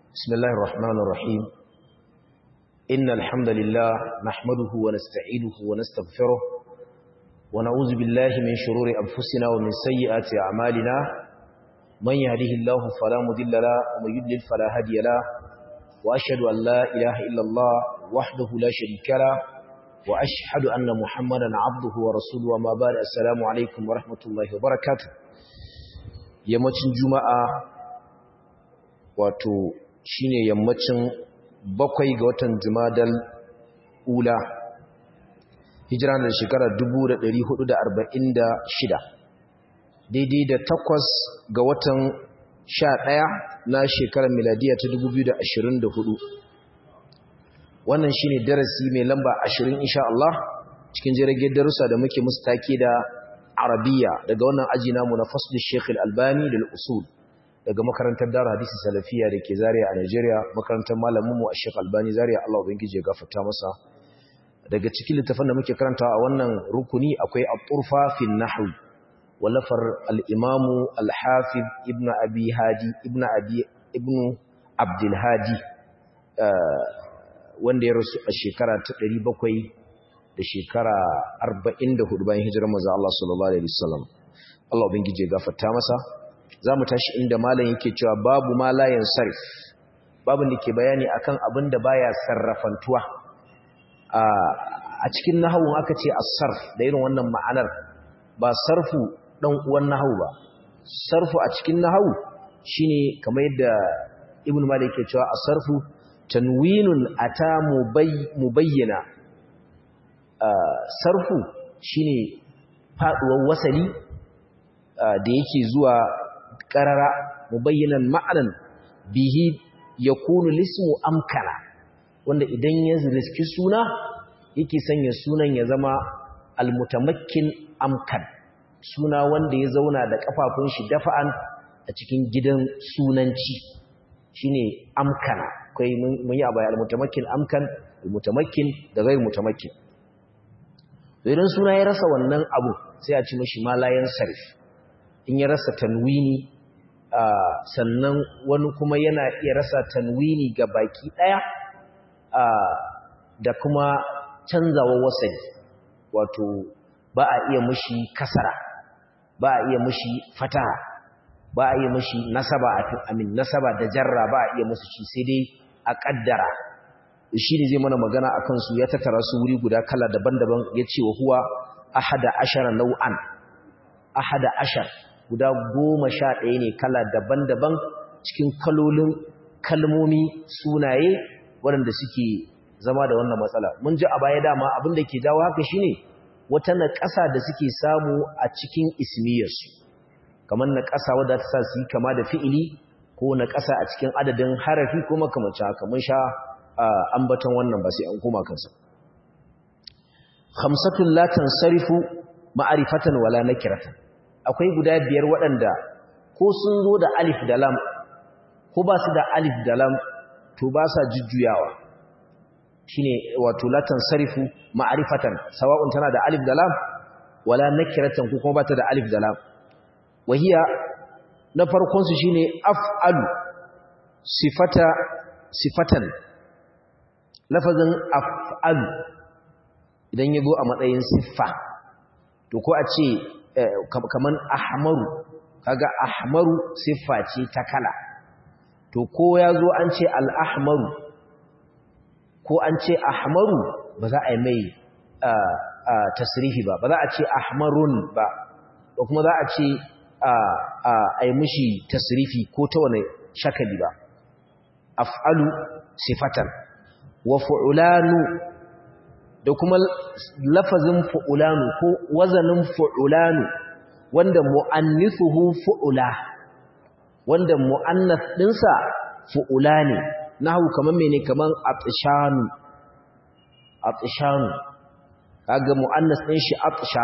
بسم الله الرحمن الرحيم إن الحمد لله نحمده ونستعينه ونستغفره ونعوذ بالله من شرور أنفسنا ومن سيئات أعمالنا من يهده الله فلا مضل له ومن يضلل فلا هادي له وأشهد أن لا إله إلا الله وحده لا شريك له وأشهد أن محمدا عبده ورسوله وما بعد السلام عليكم ورحمة الله وبركاته yammacin juma'a wato shine yammacin bakwai ga watan jumadal ula hijira da shekarar 1446 daidai da takwas ga watan sha ɗaya na shekarar miladiya ta 2024 wannan shine darasi mai lamba 20 insha Allah cikin jirgin darussa da muke musu take da arabiya daga wannan aji namu na fasl Sheikh Al-Albani lil usul daga makarantar Dar Hadisi Salafiya da ke Zaria a Nigeria makarantar malamin mu Sheikh Albani Zaria Allah ubangije ya gafarta masa daga cikin littafin da muke karantawa a wannan rukuni akwai At-Turfa fi an-Nahw walafar al-Imam Al-Hafiz Ibn Abi Hadi Ibn Abi Ibn Abdul Hadi wanda ya rasu a shekara ta 700 da shekara 44 bayan hijirar manzo Allah sallallahu alaihi wasallam Allah ubangije gafarta masa zamu tashi inda malam yake cewa babu ma la yansarif babu da ke bayani akan abin da baya sarrafantuwa a cikin nahwu aka ce as-sarf da irin wannan ma'anar ba sarfu dan uwan nahwu ba sarfu a cikin nahwu shine kamar yadda ibnu malik yake cewa as-sarfu tanwinun ata mubayyana sarfu shine faduwar wasali da yake zuwa qarara mubayyanan ma'anan bihi yakunu lismu amkana wanda idan ya riski suna yake sanya sunan ya zama almutamakkin amkan suna wanda ya zauna da kafafun shi dafa'an a cikin gidan sunanci shine amkana kai mun yi abaya almutamakkin amkan almutamakkin da ghayr mutamakkin idan suna ya rasa wannan abu sai a ci mashi malayan sarif in ya rasa tanwini sannan wani kuma yana iya rasa tanwini ga baki daya da kuma canzawa wasani wato ba a iya mashi kasara ba a iya mashi fataha ba a iya mashi nasaba amin nasaba da jarra ba a iya musu shi sai dai a kaddara shi ne zai mana magana a kansu ya tattara su wuri guda kala daban-daban ya ce wa huwa ahada ashara nau'an ahada ashar guda goma sha ɗaya ne kala daban-daban cikin kalolin kalmomi sunaye waɗanda suke zama da wannan matsala mun ji a baya dama abin da ke jawo haka shine wata naƙasa da suke samu a cikin ismiyarsu kamar naƙasa wadda ta sa su yi kama da fi'ili ko naƙasa a cikin adadin harafi ko makamancin haka mun sha ambaton wannan ba sai an koma kansa khamsatun la tansarifu ma'rifatan wala nakiratan akwai guda biyar waɗanda ko sun zo da alif da lam ko ba su da alif da lam to ba sa jujjuyawa shine wato la tansarifu ma'rifatan sawa'un tana da alif da lam wala nakiratan ko kuma ba ta da alif da lam wahiya na farkon su shine af'alu sifata sifatan lafazin af'alu idan ya zo a matsayin siffa to ko a ce kaman ahmaru kaga ahmaru siffa ce ta kala to ko ya zo an ce al'ahmaru ko an ce ahmaru ba za a yi mai tasirifi ba ba za a ce ahmarun ba ba kuma za a ce a yi mushi tasirifi ko ta wane shakali ba af'alu sifatan wa fu'ulanu da kuma lafazin fu'ulanu ko wazanin fu'ulanu wanda mu'annithuhu fu'ula wanda mu'annath dinsa fu'ula ne nahu kaman mene kaman atshanu atshanu kaga mu'annath din shi atsha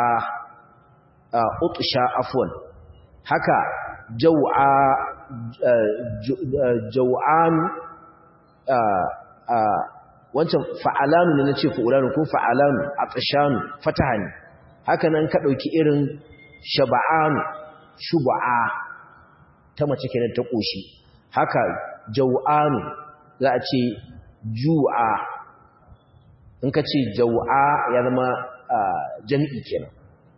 utsha afwan haka jaw'a jaw'an wancan fa'alanu ne na ce fa'ulanu ko fa'alanu a tsashanu fataha ne haka nan ka ɗauki irin shaba'anu shuba'a ta mace kenan ta ƙoshi haka jau'anu za a ce ju'a in ka ce jau'a ya zama jami'i kenan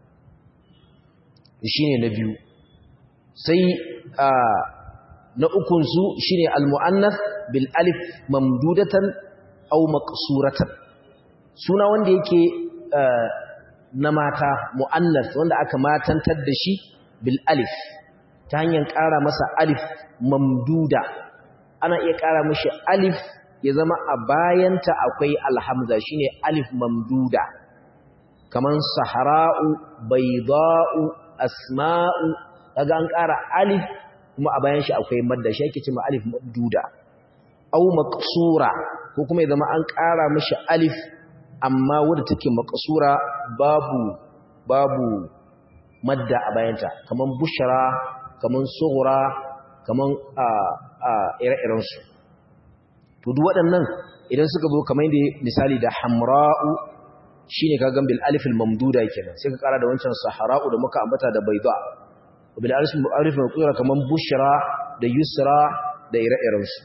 shi ne na biyu sai na ukunsu shi ne almu'annas bil alif mamdudatan au maqsuratan suna wanda yake na mata mu'annas wanda aka matantar da shi bil alif ta hanyar ƙara masa alif mamduda ana iya ƙara mashi alif ya zama a bayanta akwai alhamza shine alif mamduda kaman sahara'u bayda'u asma'u kaga an ƙara alif kuma a bayan shi akwai madda shi yake cewa alif mamduda aw maqsura ko kuma ya zama an ƙara mashi alif amma wadda take maqsura babu babu madda a bayanta kaman bushra kaman sughra kaman a a ire-iren su to duk waɗannan idan suka zo kamar yadda misali da hamra'u shine kaga bil alif al mamduda kenan sai ka kara da wancan sahara'u da muka ambata da bayda bil alif alif maqsura kaman bushra da yusra da ire-iren su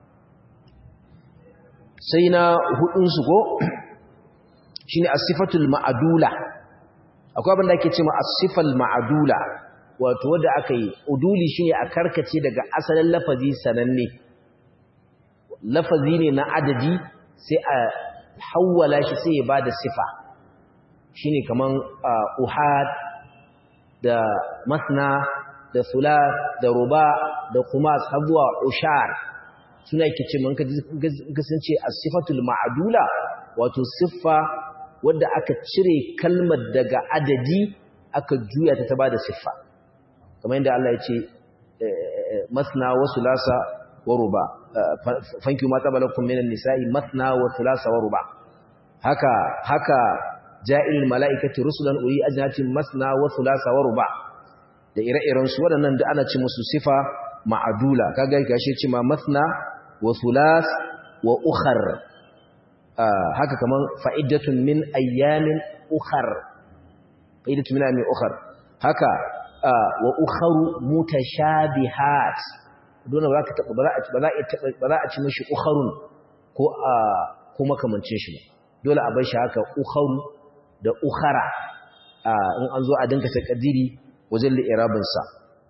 sai na hudun su ko shine as-sifatul ma'dula akwai abin da ake cewa as-sifal ma'dula wato wanda aka yi uduli shine a karkace daga asalin lafazi sananne lafazi ne na adadi sai a hawwala shi sai ya bada sifa shine kaman uhad da masna da thulath da ruba da khumas har zuwa ushar suna yake ce man kasance as-sifatul ma'dula wato siffa wadda aka cire kalmar daga adadi aka juya ta ta bada siffa kamar yadda Allah ya ce masna wa sulasa wa ruba fanki ma tabalakum minan nisa'i masna wa sulasa wa ruba haka haka ja'il mala'ikati rusulan uli ajnatin masna wa sulasa wa ruba da ire-iren su waɗannan da ana ci musu sifa ma'adula kaga gashi ce ma masna wa sulas wa ukhar haka kaman fa'idatun min ayyamin ukhar fa'idatun min ayyamin ukhar haka wa ukharu mutashabihat dole ba za ka taba ba za a ba za a ci mishi ukharun ko a ko makamancin shi dole a bar shi haka ukharu da ukhara in an zo a dinka takadiri wajen li'irabin sa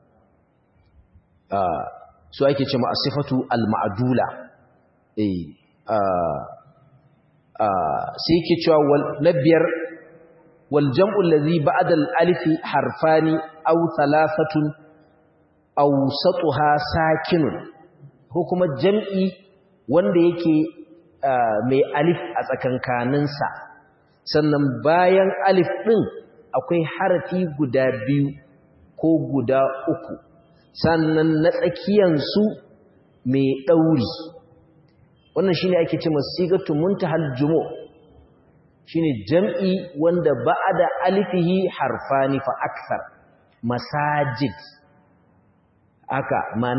su ake cewa as-sifatu al-ma'dula eh sai yake cewa na biyar wal jam'u allazi ba'da al-alifi harfani aw thalathatun aw satuha sakinun ko kuma jam'i wanda yake mai alif a tsakankanin sa sannan bayan alif din akwai harafi guda biyu ko guda uku sannan na tsakiyan su mai dauri wannan shine ake cewa sigatu muntahal jumu' shine jam'i wanda ba'da alifihi harfani fa akthar masajid aka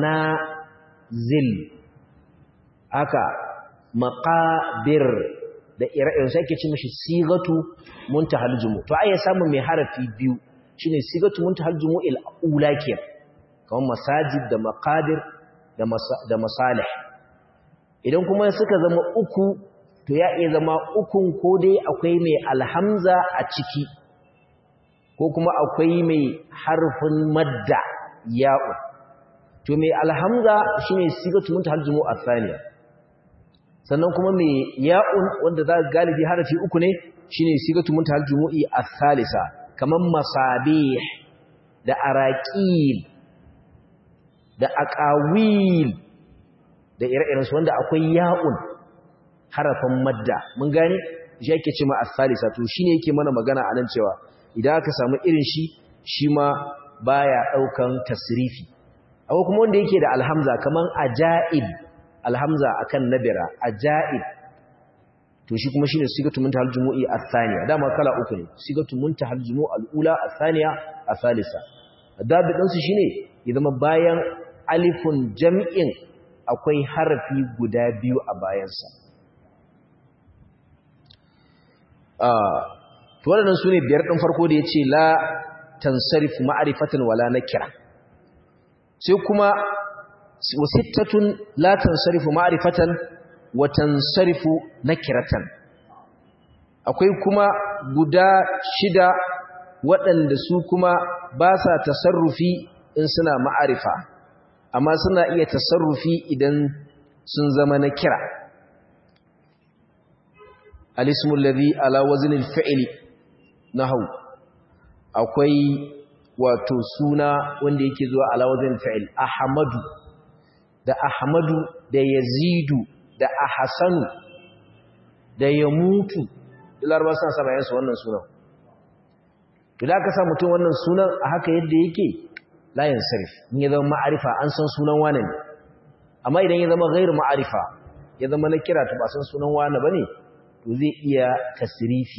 manazil aka maqabir da ire-iren sai ake ce mishi sigatu muntahal jumu' to ai ya samu mai harafi biyu shine sigatu muntahal jumu'il ula kiyar kamar masajid da maqabir da masalih idan kuma suka zama uku to ya iya zama ukun ko dai akwai mai alhamza a ciki ko kuma akwai mai harfin madda ya'u to mai alhamza shine sigatu muntahal jumu'a thaniya sannan kuma mai ya'un wanda za ga galibi harafi uku ne shine sigatu muntahal jumu'i ath-thalisa kaman masabih da araqil da aqawil da ire-iren su wanda akwai ya'un harafin madda mun gane shi yake ce ma as-salisa to shine yake mana magana anan cewa idan aka samu irin shi shi ma baya daukan tasrifi akwai kuma wanda yake da alhamza kaman ajaib alhamza akan nabira ajaib to shi kuma shine sigatu muntahal jumu'i ath-thaniya dama kala uku ne sigatu muntahal jumu'i al-ula ath-thaniya ath-thalisa dabidin su shine ya zama bayan alifun jam'in akwai harafi guda biyu a bayansa to waɗannan su ne biyar ɗin farko da ya ce la tansarif ma'arifatan wala na kira sai kuma wa sittatun la tansarifu ma'rifatan wa tansarifu nakiratan akwai kuma guda shida waɗanda su kuma ba sa tasarrufi in suna ma'arifa amma suna iya tasarrufi idan sun zama na kira alismul ladhi ala waznil fi'li nahwu akwai wato suna wanda yake zuwa ala waznil fi'l ahmadu da ahmadu da yazidu da ahsanu da yamutu larba suna saba yansu wannan sunan idan ka sa mutum wannan sunan a haka yadda yake layin sarif in ya zama ma'arifa an san sunan wane ne amma idan ya zama gairu ma'arifa ya zama na kira ta ba san sunan wane ba ne to zai iya tasirifi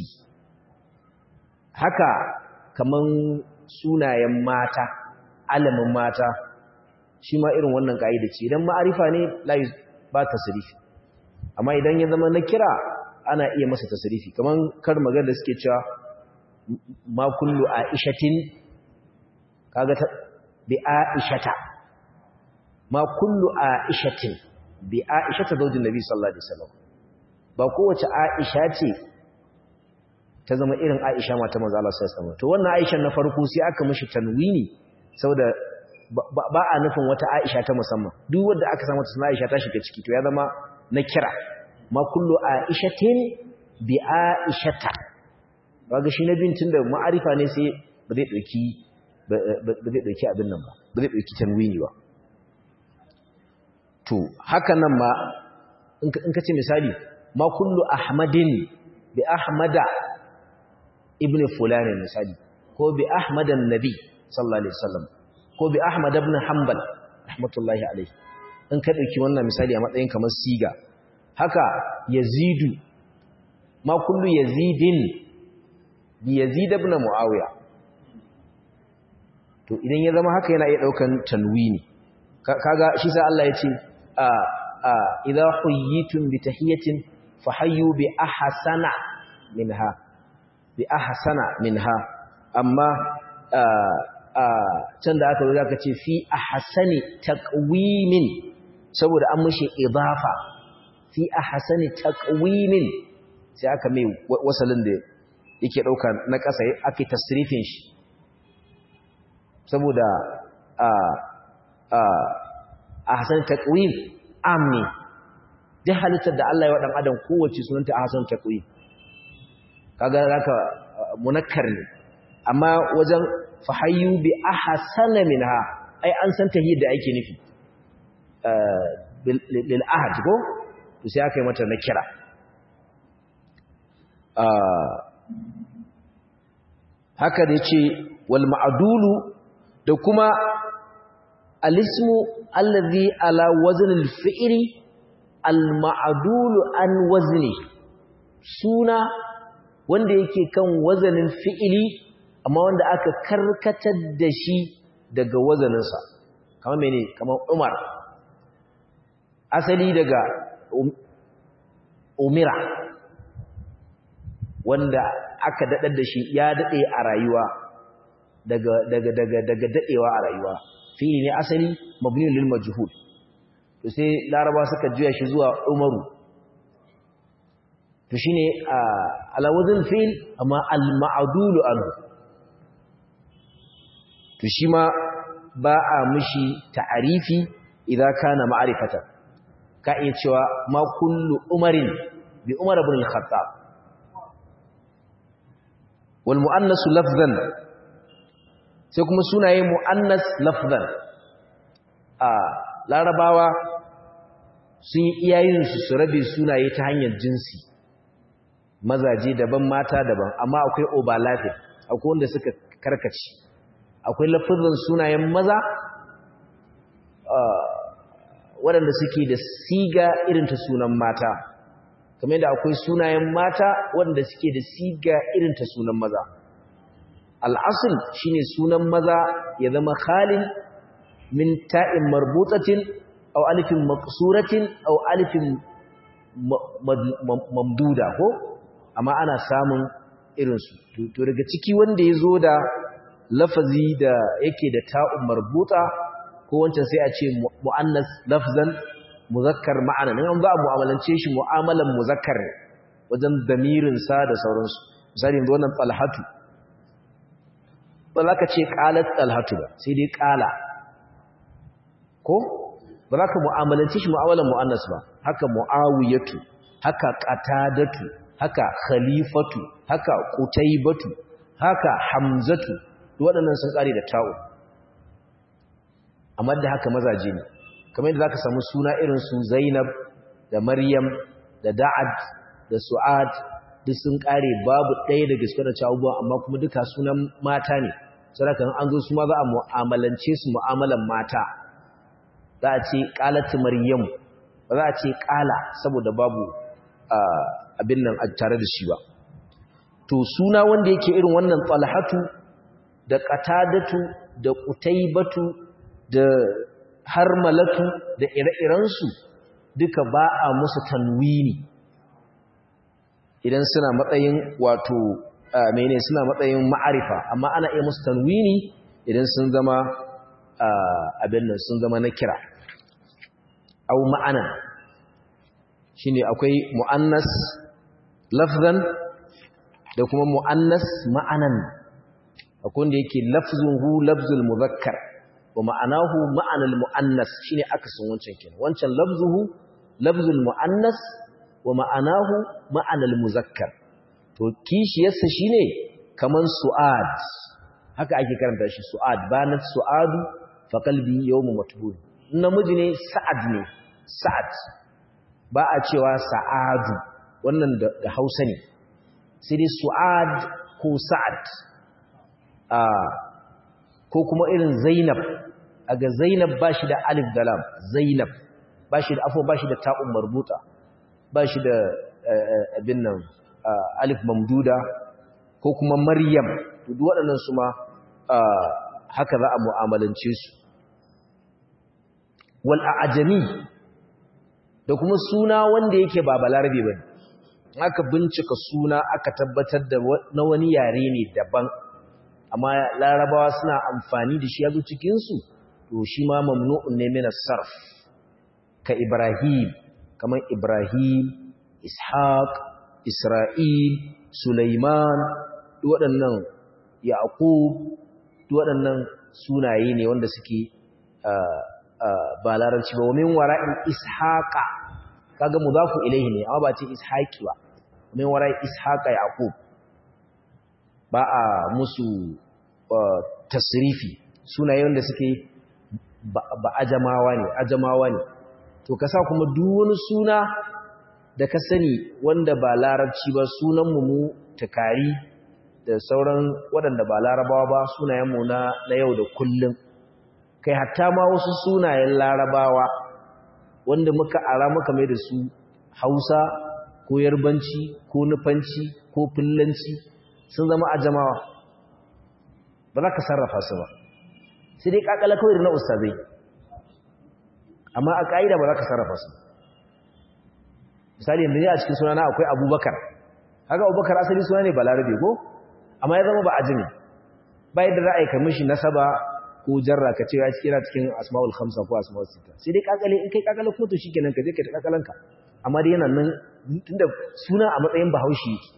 haka kaman sunayen mata alamin mata shi ma irin wannan ka'ida ce idan ma'arifa ne layi ba tasirifi amma idan ya zama na kira ana iya masa tasirifi kaman kar magana da suke cewa ma kullu aishatin kaga ta bi aishata ma kullu aishatin bi aishata zaujin nabi sallallahu alaihi wasallam ba kowace aisha ce ta zama irin aisha mata manzo Allah sallallahu alaihi wasallam to wannan aisha na farko sai aka mishi tanwini saboda ba a nufin wata aisha ta musamman duk wanda aka samu suna aisha ta shiga ciki to ya zama na kira ma kullu aishatin bi aishata kaga shi na bin tunda ma'arifa ne sai ba zai dauki ba zai dauki abin nan ba ba zai dauki tanwini ba to haka nan ma in ka ce misali ma kullu ahmadin bi ahmada ibn fulani misali ko bi ahmadan nabi sallallahu alaihi wasallam ko bi ahmad ibn hanbal rahmatullahi alaihi in ka dauki wannan misali a matsayin kamar siga haka yazidu ma kullu yazidin bi yazid ibn muawiya to idan ya zama haka yana iya daukan tanwini kaga shi sai Allah ya ce a a idza huyitum bi tahiyatin fahayyu bi ahsana minha bi ahsana minha amma a a can da aka zo zaka ce fi ahsani taqwimin saboda an mushi idafa fi ahsani taqwimin sai aka mai wasalin da yake dauka na ƙasa ake tasrifin shi saboda a a ahsan taqwim amni duk halittar da Allah ya wa dan adam kowace sunanta ahsan taqwim kaga zaka munakkar ne amma wajen fahayyu bi ahsana minha ai an san tahiyar da ake nufi lil ahad ko to sai aka yi mata na kira haka da yace wal ma'dulu da kuma alismu allazi ala waznil fi'li al ma'dulu an wazni suna wanda yake kan wazanin fi'ili amma wanda aka karkatar da shi daga wazaninsa kamar mene kamar umar asali daga umira wanda aka daɗar da shi ya daɗe a rayuwa daga daga daga daga daɗewa a rayuwa fi'ili ne asali mabni lil majhul to sai laraba suka juya shi zuwa umaru to shine ala wazn fi'l amma al ma'dul anhu to shi ma ba a mishi ta'arifi idan kana ma'rifatan ka iya cewa ma kullu umarin bi umar ibn al-khattab wal muannas lafzan sai kuma sunaye muannas lafzan a larabawa sun yi iyayen su su rabe sunaye ta hanyar jinsi mazaje daban mata daban amma akwai overlapping akwai wanda suka karkace akwai lafazin sunayen maza waɗanda suke da siga irin ta sunan mata kamar yadda akwai sunayen mata waɗanda suke da siga irin ta sunan maza al'asul shine sunan maza ya zama khalin min ta'in marbutatin aw alifin maqsuratin aw alifin mamduda ko amma ana samun irinsu to daga ciki wanda ya zo da lafazi da yake da ta'un marbuta ko wancan sai a ce mu'annas lafzan muzakkar ma'ana in an za a mu'amalance shi mu'amalan muzakkar wajen damirin sa da sauransu misali yanzu wannan talhatu ba za ka ce qalat talhatu ba sai dai qala ko ba za ka mu'amalance shi mu'amalan mu'annas ba haka mu'awiyatu haka qatadatu haka khalifatu haka qutaybatu haka hamzatu waɗannan sun ƙare da ta'u amma da haka mazaje ne kamar yadda zaka samu suna irin su Zainab da Maryam da Da'ad da Su'ad duk sun ƙare babu ɗaya daga cikin da abubuwa amma kuma duka sunan mata ne saboda an zo su ma za a mu'amalance su mu'amalan mata za a ce qalat Maryam ba za a ce qala saboda babu abin nan a tare da shi ba to suna wanda yake irin wannan talhatu da qatadatu da qutaybatu da harmalatu da ire-irensu duka ba a musu tanwini idan suna matsayin wato mene suna matsayin ma'arifa amma ana iya musu tanwini idan sun zama abin nan sun zama na kira au ma'anan shine akwai mu'annas lafzan da kuma mu'annas ma'anan akwai wanda yake lafzuhu lafzul muzakkar wa ma'anahu ma'anal mu'annas shine akasin wancan kenan wancan lafzuhu lafzul mu'annas wa ma'anahu ma'anal muzakkar to kishiyarsa shine kaman su'ad haka ake karanta shi su'ad banat su'adu fa qalbi yawmu matbul namiji ne sa'ad ne sa'ad ba a cewa sa'adu wannan da Hausa ne sai dai su'ad ko sa'ad a ko kuma irin zainab aga zainab ba shi da alif da lam zainab ba shi da afo ba shi da ta'un marbuta ba shi da abin nan alif mamduda ko kuma maryam duk waɗannan su ma haka za a mu'amalance su wal a'jami da kuma suna wanda yake ba balarabe bane aka bincika suna aka tabbatar da na wani yare ne daban amma larabawa suna amfani da shi yazo cikin su to shi ma mamnu'un ne min sarf ka ibrahim kaman ibrahim ishaq isra'il sulaiman duk waɗannan yaqub duk waɗannan sunaye ne wanda suke ba larabci ba min wara'in ishaqa kaga mudafu ilayhi ne amma ba ce ishaqi ba min wara'in ishaqa yaqub ba a musu tasrifi sunaye wanda suke ba ajamawa ne ajamawa ne to ka sa kuma duk wani suna da ka sani wanda ba larabci ba sunan mu takari da sauran waɗanda ba larabawa ba sunayen mu na na yau da kullum kai hatta ma wasu sunayen larabawa wanda muka ara muka mai da su hausa ko yarbanci ko nufanci ko fillanci sun zama ajamawa ba za ka sarrafa su ba sai dai kakala kawai na ustazai amma a ƙa'ida ba za ka sarrafa su misali yanzu ne a cikin sunana akwai abubakar haka abubakar asali suna ne balarabe ko amma ya zama ba ajimi bayan da za a yi kamishi nasaba ko jarra ka ce ya ci kira cikin asma'ul khamsa ko asma'ul sita sai dai kakale in kai kakale ko to shikenan ka je ka ta kakalanka amma dai yana nan tunda suna a matsayin bahaushe yake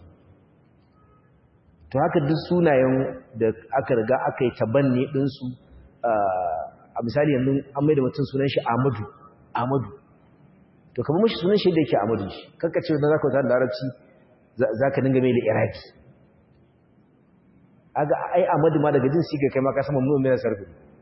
to haka duk sunayen da aka riga aka yi tabanni din su a misali yanzu an mai da mutum sunan shi Ahmadu Ahmadu to kamar mishi sunan shi da yake Ahmadu shi kanka ce dan zaka ta larabci zaka dinga mai da iraki aga ai Ahmadu ma daga jin siga kai ma ka sama mun mai sarfi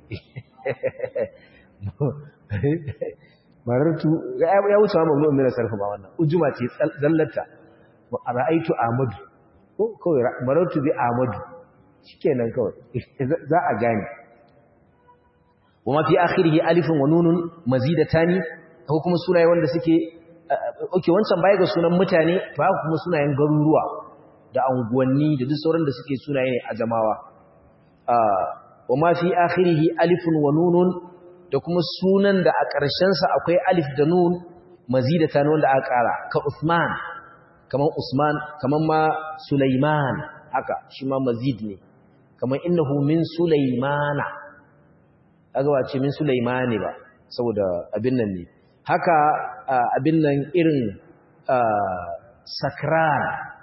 marartu ya wuce ma mun mai sarfi ba wannan ujuma ce zallata ra'aitu Ahmadu ko kawai marartu bi Ahmadu shikenan kawai za a gane wa ma fi akhirihi alifun wa nunun mazidatani ko kuma sunaye wanda suke okay wancan baya ga sunan mutane to haka kuma sunayen garuruwa da anguwanni da duk sauran da suke sunaye ne a jamawa wa ma fi akhirihi alifun wa nunun da kuma sunan da a ƙarshen sa akwai alif da nun mazidatan wanda aka ƙara ka Usman kaman Usman kaman ma Sulaiman haka shi ma mazid ne kaman innahu min Sulaimana kaga ba ce min sulaimani ba saboda abin nan ne haka abin nan irin sakran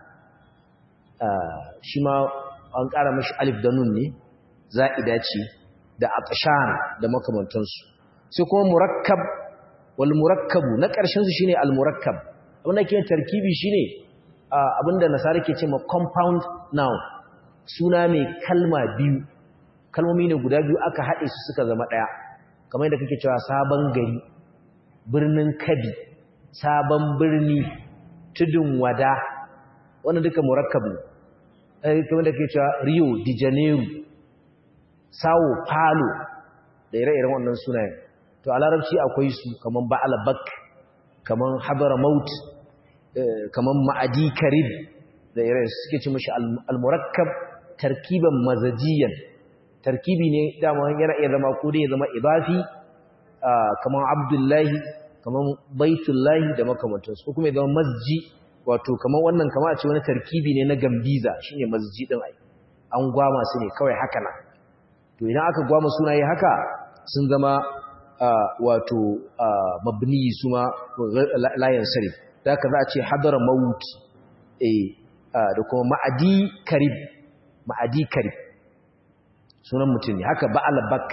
shi ma an ƙara mashi alif da nun ne za'ida ce da atshan da makamantansu sai kuma murakkab wal murakkabu na ƙarshen su shine al murakkab abin da ke tarkibi shine abinda nasara ke ce ma compound noun suna mai kalma biyu kalmomi ne guda biyu aka haɗe su suka zama ɗaya kamar yadda kake cewa sabon gari birnin kabi sabon birni tudun wada wannan duka murakkab ne kamar da kake cewa rio de janeiro sao paulo da ire-iren wannan sunayen to a larabci akwai su kamar ba'alabak kamar hadramaut kamar ma'adi karib da ire suke ci mashi al-murakkab tarkiban mazajiyan tarkibi ne dama yana iya zama ko dai ya zama idafi kamar abdullahi kamar baitullahi da makamantansu ko kuma ya zama masji wato kamar wannan kamar a ce wani tarkibi ne na gambiza shine masji din ai an gwama su ne kawai haka nan to idan aka gwama sunaye haka sun zama wato mabni su ma layan sarif da ka za a ce hadara maut da kuma ma'adi karib ma'adi karib sunan mutum ne haka ba'al bak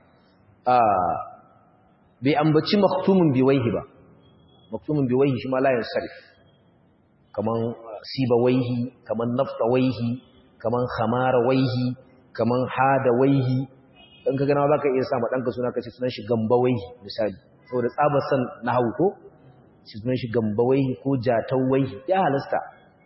bai ambaci maktumin biwaihi ba maktumin biwaihi shi ma layan sarif kaman siba waihi kaman nafta waihi kaman khamara waihi kaman hada waihi dan ka gana za ka iya sa ma ɗanka suna kace sunan shi gamba waihi misali saboda tsabar san na hau ko shi sunan shi gamba waihi ko jatau waihi ya halasta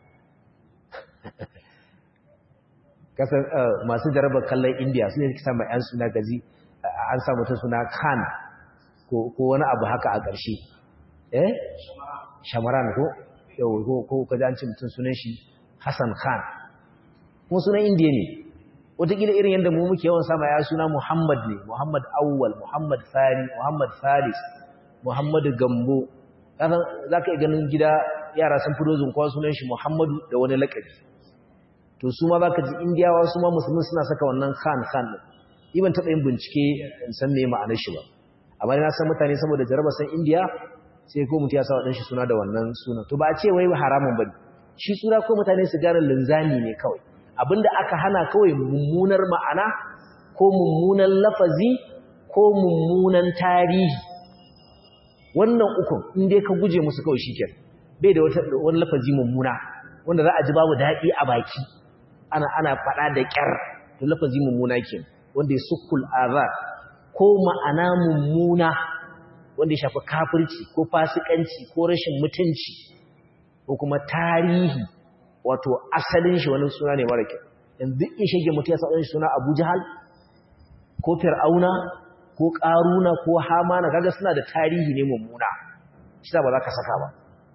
kasan masu jarabar kallon indiya su ne suke sama yan suna gaji an samu ta suna khan ko wani abu haka a ƙarshe eh shamaran ko yau ko kaji an ce mutum sunan shi hassan khan kuma sunan indiya ne wataƙila irin yadda mu muke yawan sama ya suna muhammad ne muhammad awwal muhammad sani muhammad salis muhammad gambo za ka iya ganin gida yara sun fi dozin kowa sunan shi muhammadu da wani laƙabi to su ma za ka ji indiyawa su ma musulmi suna saka wannan khan khan ɗin yi ban taɓa yin bincike in san me ma'anar shi ba amma na san mutane saboda jaraba san indiya sai ko mutum ya sa waɗanshi suna da wannan suna to ba a ce wai haramun ba shi suna ko mutane su gane linzami ne kawai abinda aka hana kawai mummunar ma'ana ko mummunan lafazi ko mummunan tarihi wannan ukun in dai ka guje musu kawai shi bai da wani lafazi mummuna wanda za a ji babu daɗi a baki ana ana faɗa da ƙyar to lafazi mummuna ke wanda ya sukul azar ko ma'ana mummuna wanda ya shafi kafirci ko fasikanci ko rashin mutunci ko kuma tarihi wato asalin shi wani suna ne mara kyau yanzu in shige mutum ya sa shi suna Abu Jahal ko Fir'auna ko Qaruna ko Hamana kaga suna da tarihi ne mummuna shi ba za ka saka ba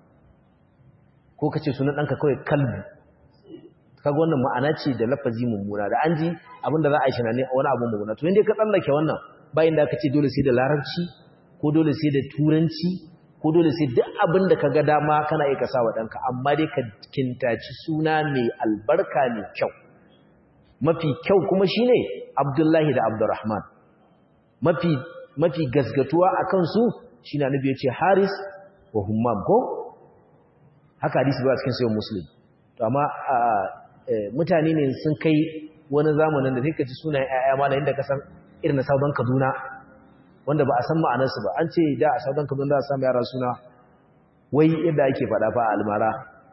ko kace sunan danka kawai kalbi kaga wannan ma'ana ce da lafazi mummuna da an ji abinda za a yi shi ne wani abu mummuna to inda ka tsallake wannan bayan da aka ce dole sai da larabci ko dole sai da turanci ko dole sai duk abin da ka ga dama kana iya kasa wa ɗanka amma dai ka kintaci suna mai albarka mai kyau mafi kyau kuma shi ne abdullahi da abdurrahman mafi mafi gasgatuwa a kansu shi na nabi ya ce haris wa hummam ko haka hadisi ba a cikin sayon musulun to amma mutane ne sun kai wani zamanin da sai ka ji sunayen 'ya'ya malayin da ka san irin na sabon kaduna wanda ba a san ma'anarsu ba an ce da a saudan kaduna da a samu yara suna wai yadda ake faɗa fa a almara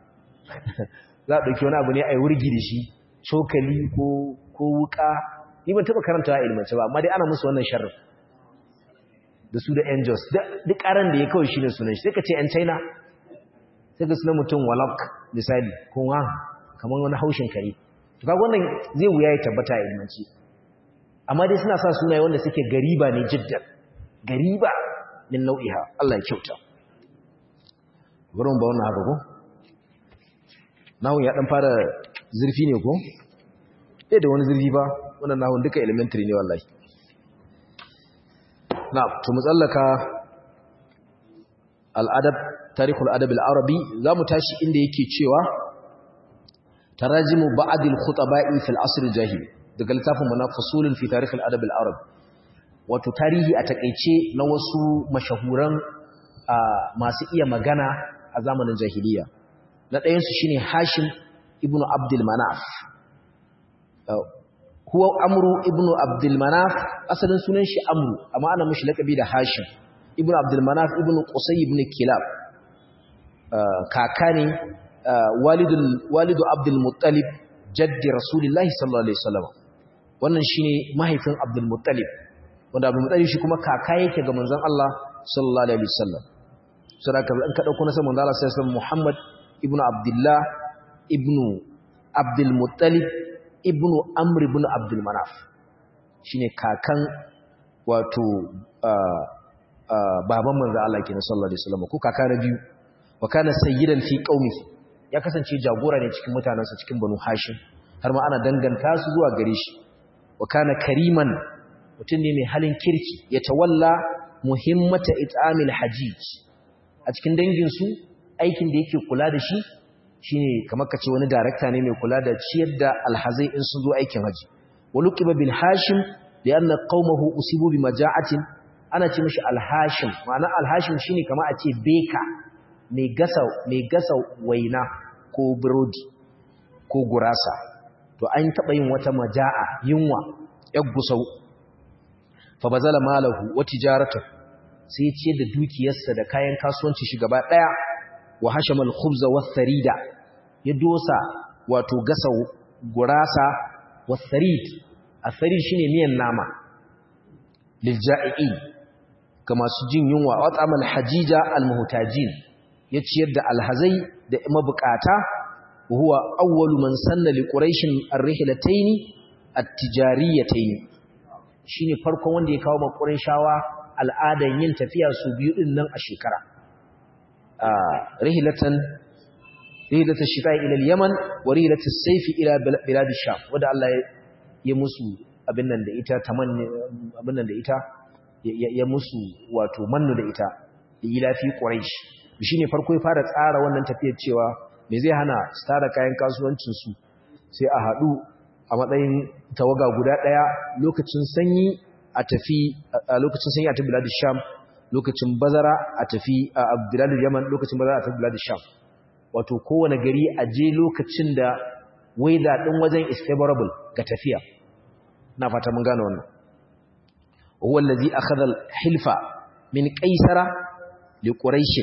za a ɗauki wani abu ne a yi wurgi da shi cokali ko wuka ni ban taɓa karanta a ilmance ba amma dai ana musu wannan sharrin da su da angels duk ƙaran da ya kawai shi ne sunan shi sai ka ce yan china sai ka suna mutum walak misali ko wa kamar wani haushin kare to kaga wannan zai wuya ya tabbata a ilmance amma dai suna sa sunaye wanda suke gariba ne jiddan gariba min nau'iha Allah ya kyauta gurin ba wannan haka ko nahun ya dan fara zurfi ne ko eh da wani zurfi ba wannan nahun duka elementary ne wallahi na to mu tsallaka al-adab tarihul adab al-arabi zamu tashi inda yake cewa tarajimu ba'd al-khutaba'i fil asr al-jahili daga littafin mana fasulun fi tarikh al-adab al-arab wato tarihi a takeice na wasu mashahuran masu iya magana a zamanin jahiliya na ɗayansu shine hashim ibnu abdul manaf huwa amru ibnu abdul manaf asalin sunan shi amru amma ana mishi lakabi da hashim ibnu abdul manaf ibnu qusay ibn kilab kaka ne walidul walidu abdul muttalib jaddi rasulullahi sallallahu alaihi wasallam wannan shine mahaifin abdul muttalib wanda abdul muttalib shi kuma kaka yake ga manzon Allah sallallahu alaihi wasallam saboda in ka dauko nasabar manzon Allah sallallahu alaihi wasallam Muhammad ibnu abdullah ibnu abdul muttalib ibnu amr ibn abdul manaf shine kakan wato baban manzo Allah kenan sallallahu alaihi wasallam ko kaka na biyu wa kana sayyidan fi qaumihi ya kasance jagora ne cikin mutanansa cikin banu hashim har ma ana danganta su zuwa gare shi wa kana kariman mutum ne mai halin kirki ya tawalla muhimmata it'amil hajij a cikin dangin su aikin da yake kula da shi shine kamar kace wani director ne mai kula da ciyar da alhazai in sun zo aikin haji waluqiba bil hashim lianna qaumahu usibu bi maja'atin ana ce mishi alhashim ma'ana alhashim shine kamar a ce beka mai gasa mai gasa waina ko burodi ko gurasa to an taba yin wata maja'a yunwa yar gusau fa bazala malahu wa tijaratuhu sai ya ciyar da dukiyarsa da kayan kasuwanci shi gaba daya wa hashamal khubza wath-tharida ya dosa wato gasa gurasa wath-tharid ath-tharid shine miyan nama lilja'iin ga masu jin yunwa wa tsamal hajija al-muhtajin ya ciyar da alhazai da mabukata huwa awwalu man sanna li quraish ar-rihlatayn at-tijariyatayn shine farkon wanda ya kawo ma qurayshawa al'adan yin tafiya su biyu din nan a shekara rihilatan rihilatan shita ila al-yaman wa rihilatan sayf ila bilad ash-sham wanda Allah ya musu abin nan da ita tamanni abin nan da ita ya musu wato mannu da ita ila fi quraish shine farko ya fara tsara wannan tafiyar cewa me zai hana su tara kayan kasuwancin su sai a hadu a matsayin tawaga guda daya lokacin sanyi a tafi a lokacin sanyi a tafi bilad ash-sham lokacin bazara a tafi a Abdullahi Yaman lokacin bazara a tafi Bilad Sham wato kowane gari a je lokacin da weather din wajen is favorable ga tafiya na fata mun gane wannan huwa allazi akhadha al-hilfa min qaisara li quraish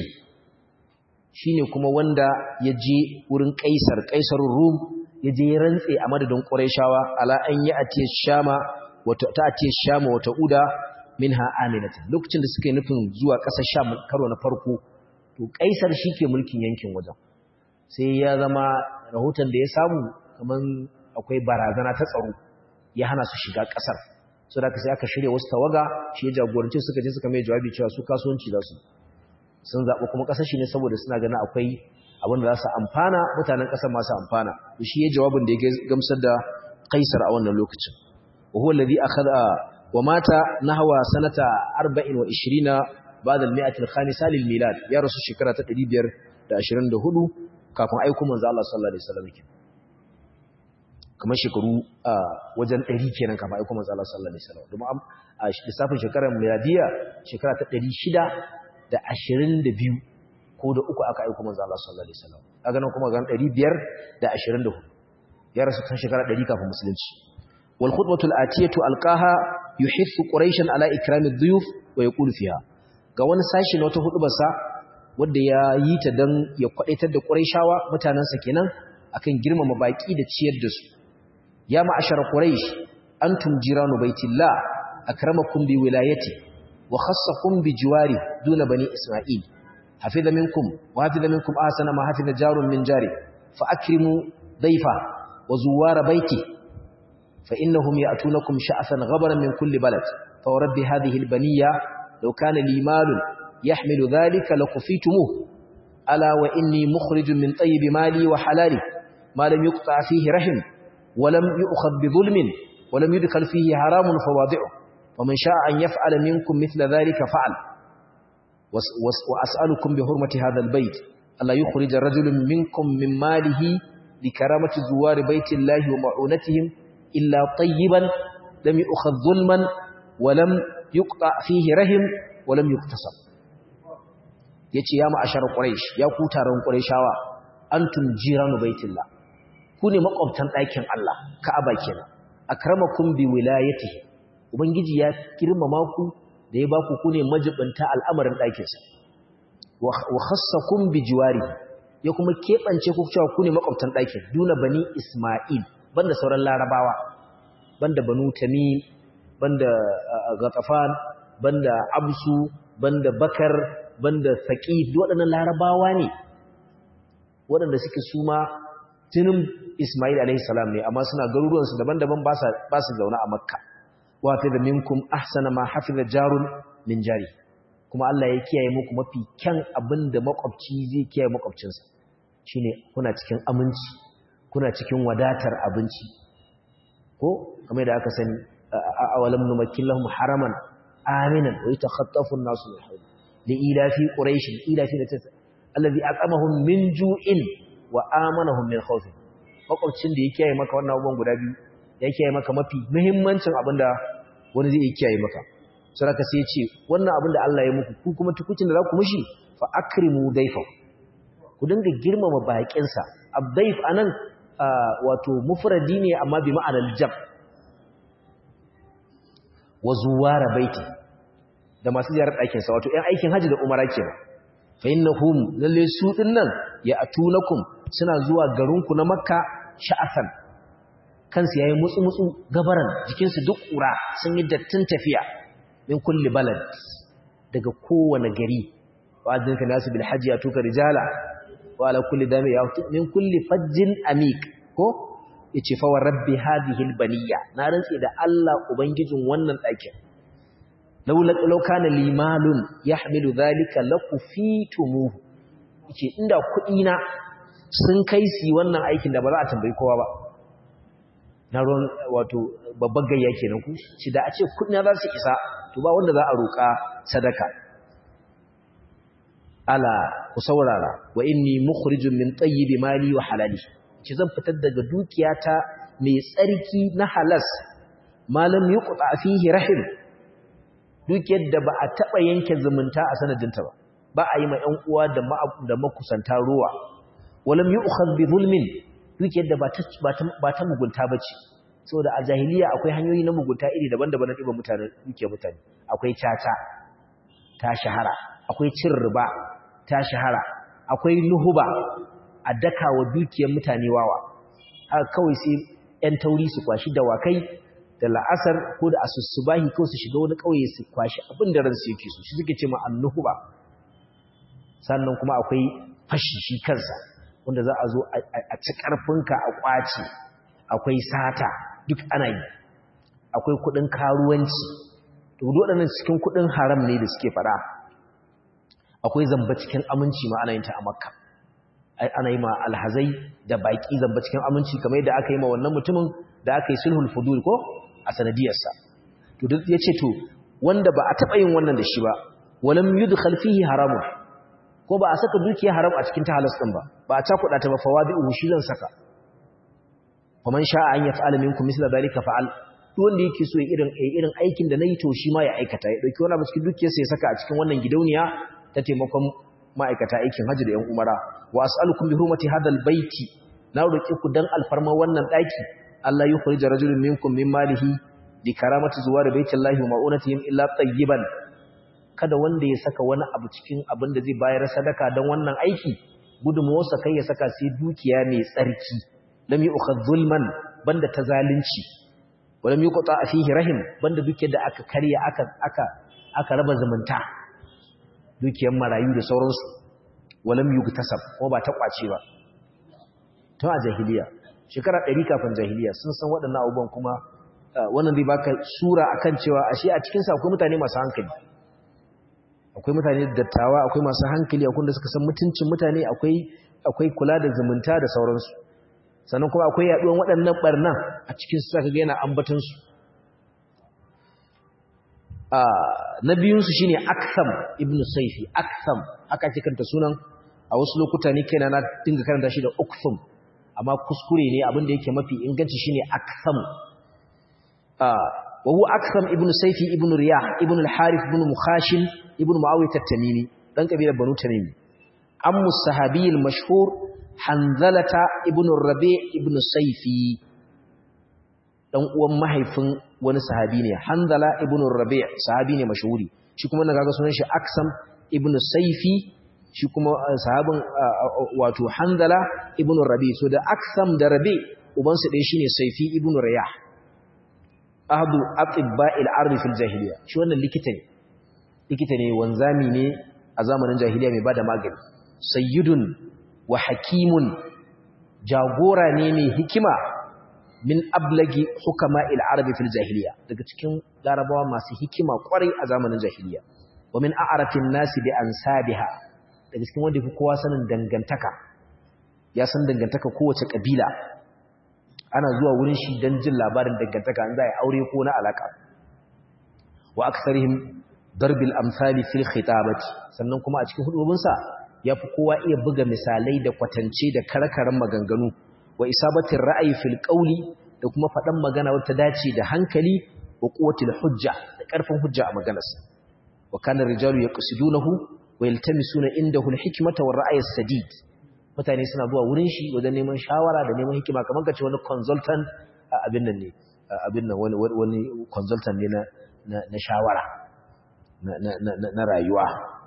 shine kuma wanda ya je wurin qaisar qaisarur rum ya je rantse a madadin quraishawa ala an yi atiya shama wata ta atiya shama wata uda minha aminatan lokacin da suka yi nufin zuwa ƙasar sham karo na farko to kaisar ke mulkin yankin wajen sai ya zama rahoton da ya samu kaman akwai barazana ta tsaro ya hana su shiga ƙasar so da sai aka shirya wasu tawaga shi ya jagoranci suka je suka mai jawabi cewa su kasuwanci za su sun zaɓi kuma ƙasar shi ne saboda suna ganin akwai abin da za su amfana mutanen ƙasar masu amfana shi ya jawabin da ya gamsar da kaisar a wannan lokacin wa huwa alladhi akhadha ومات نحو سنة 24 بعد المئة الخامسة للميلاد يا رسول شكرا تقريبير da 24 kafin aiko manzo Allah sallallahu alaihi wasallam kenan kamar shekaru wajen 100 kenan kafin aiko manzo Allah sallallahu alaihi wasallam domin a lissafin shekarar miladiya shekara ta 622 ko da uku aka aiko manzo Allah sallallahu alaihi wasallam kaga nan kuma ga 524 ya rasu kan shekara 100 kafin musulunci wal khutbatul atiyatu alqaha yuhithu quraishan ala ikrami dhuyuf wa yaqulu fiha ga wani sashi na wata hudubarsa wanda ya yi ta dan ya kwadaitar da quraishawa mutanansa kenan akan girmama baki da ciyar da su ya ma'ashara quraish antum jiranu baitillah akramakum bi wilayati wa khassakum bi jiwari duna bani isma'il hafiza minkum wa hafiza minkum ahsana ma hafiza jarun min jari fa akrimu dayfa wa zuwara baiti فإنهم يأتونكم شعثا غبرا من كل بلد فورب هذه البنية لو كان لي مال يحمل ذلك لكفيتموه ألا وإني مخرج من طيب مالي وحلالي ما لم يقطع فيه رحم ولم يؤخذ بظلم ولم يدخل فيه حرام فواضعه ومن شاء أن يفعل منكم مثل ذلك فعل وأسألكم بحرمة هذا البيت ألا يخرج رجل منكم من ماله لكرامة زوار بيت الله ومعونتهم إلا طيبا لم يؤخذ ظلما ولم yuqta fihi rahim wa lam yuktasab yace ya ma'ashar quraish ya ku taron qurayshawa antum jiranu baitillah ku ne makwabtan ɗakin Allah ka'aba kenan akramakum bi wilayatihi ubangiji ya girmama ku da ya ba ku ku ne majibinta al'amarin ɗakinsa wa khassakum bi jiwari ya kuma keɓance ku cewa ku ne makwabtan ɗakin duna bani isma'il banda sauran larabawa banda banu tamim banda gatafan banda absu banda bakar banda saqif waɗannan larabawa ne waɗanda suke suma jinin isma'il alaihi salam ne amma suna garuruwansu daban-daban ba su zaune a makka wafi da minkum ahsana ma hafiza jarun min jari kuma Allah ya kiyaye muku mafi kyan abin da makwabci zai kiyaye makwabcinsa shine kuna cikin aminci kuna cikin wadatar abinci ko kamar da aka sani awalam numakkin lahum haraman aminan wa yatakhaffafu an-nasu min hawli li ila fi quraish ila fi alladhi aqamahum min ju'in wa amanahum min khawf makwabcin da ya kiyaye maka wannan abubuwan guda biyu ya kiyaye maka mafi muhimmancin abinda wani zai kiyaye maka saraka sai ya ce wannan abin da Allah ya muku ku kuma tukucin da za ku mushi fa akrimu daifa ku dinga girmama bakin sa abdaif anan wato mufradi ne amma bi ma'anar jam wa zuwara baiti da masu ziyarar ɗakin sa wato ƴan aikin haji da umara kenan fa innahum lalle su dinnan ya atunakum suna zuwa garinku na makka sha'afan kansu yayi mutsu-mutsu gabaran jikinsu duk ƙura sun yi dattin tafiya min kulli balad daga kowane gari wa adinka nasu bil hajji atuka rijala wa ala kulli dami ya min kulli fajjin amik ko yace fa wa rabbi hadhihi al baniya na rantsi da Allah ubangijin wannan ɗakin laula law kana limalun yahmilu dhalika lakufitumuhu yace inda kuɗi na sun kai su wannan aikin da ba za a tambayi kowa ba na ruwan wato babban gayya kenan ku shi da a ce kudin za su isa to ba wanda za a roƙa sadaka ala ku saurara wa inni mukhrijun min tayyibi mali wa halali ki zan fitar daga dukiyata mai tsarki na halas malam yuqta fihi rahim dukiyar da ba a taba yanke zumunta a sanadinta ba ba a yi ma ƴan uwa da da makusanta ruwa walam yu'khadh bi zulmin dukiyar da ba ta mugunta ba ce saboda a jahiliya akwai hanyoyi na mugunta iri daban-daban na ɗiba mutane dukiyar mutane akwai caca ta shahara akwai cin riba ta shahara akwai nuhuba a daka wa dukiyar mutane wawa haka kawai sai 'yan tauri su kwashi dawakai da la'asar ko da asussubahi kawai su shiga wani ƙauye su kwashi abin da ransu yake so shi suke ce ma annuhuba sannan kuma akwai fashi shi kansa wanda za a zo a ci ƙarfinka a ƙwace akwai sata duk ana yi akwai kuɗin karuwanci to waɗannan cikin kuɗin haram ne da suke faɗa akwai zamba cikin aminci ma ana yin ta a makka ana yi ma alhazai da baƙi zamba cikin aminci kamar yadda aka yi ma wannan mutumin da aka yi sulhul fudul ko a sanadiyarsa to duk ya ce to wanda ba a taɓa yin wannan da shi ba walam yudkhal fihi haramun ko ba a saka dukiya haram a cikin ta halas ɗin ba ba a cakuɗa ta ba fawadi'u shi zan saka faman sha'a an yaf'ala minkum misla dhalika fa'al duk wanda yake so irin irin aikin da nayi to shi ma ya aikata ya dauki wani abu cikin dukiyarsa ya saka a cikin wannan gidauniya ta taimakon ma'aikata aikin hajji da yan umara wa as'alukum bi hurmati hadal baiti na roki ku dan alfarma wannan daki Allah yukhrij rajulun minkum min malihi li karamati zuwar baitillahi wa ma'unatihim illa tayyiban kada wanda ya saka wani abu cikin abin da zai bayar sadaka dan wannan aiki gudunmuwarsa kai ya saka sai dukiya mai tsarki lam yu'khadh zulman banda ta zalunci wa lam yuqta fihi rahim banda dukiyar da aka karya aka aka aka raba zumunta dukiyar marayu da sauransu wa lam yugtasab ko ba ta kwace ba to a jahiliya shekara 100 kafin jahiliya sun san waɗannan abubuwan kuma wannan zai baka sura akan cewa ashe a cikin sa akwai mutane masu hankali akwai mutane dattawa akwai masu hankali akwai da suka san mutuncin mutane akwai akwai kula da zumunta da sauransu sannan kuma akwai yaduwan waɗannan barnan a cikin su saka ga yana ambaton su na biyun su shine Aktham ibn Sayfi Aktham aka ce kanta sunan a wasu lokuta ne kaina na dinga karanta shi da Ukthum amma kuskure ne abin da yake mafi inganci shine Aktham wa huwa akram ibn sayfi ibn riyah ibn al-harith ibn mukhashim ibn muawiyah at-tamimi dan kabilar banu tamimi ammu sahabi al-mashhur hanzalata ibn rabi ibn sayfi dan uwan mahaifin wani sahabi ne hanzala ibn rabi sahabi ne mashhuri shi kuma na kaga sunan shi aksam ibn sayfi shi kuma sahabin wato hanzala ibn rabi so da aksam da rabi ubansu ɗaya shine sayfi ibn riyah ahadu atibba'il ardi fil jahiliya shi wannan likita ne likita ne wanzami ne a zamanin jahiliya mai bada magani sayyidun wa hakimun jagora ne mai hikima min ablagi hukama al-arabi fil jahiliya daga cikin larabawa masu hikima kwarai a zamanin jahiliya wa min a'rafin nasi bi ansabiha daga cikin wanda fi kowa sanin dangantaka ya san dangantaka kowace kabila ana zuwa wurin shi don jin labarin dangantaka an za a aure ko na alaka wa aksarihim darbil amsali fil khitabati sannan kuma a cikin hudubinsa ya fi kowa iya buga misalai da kwatance da karkaran maganganu wa isabatin ra'ayi fil qawli da kuma faɗan magana wata dace da hankali wa quwwatil hujja da ƙarfin hujja a maganarsa wa kana rijalu yaqsidunahu wa yaltamisuna indahu al-hikmata war ra'y as-sadid mutane suna zuwa wurin shi wajen neman shawara da neman hikima kamar kace wani consultant abin nan ne abin nan wani wani consultant ne na na shawara na rayuwa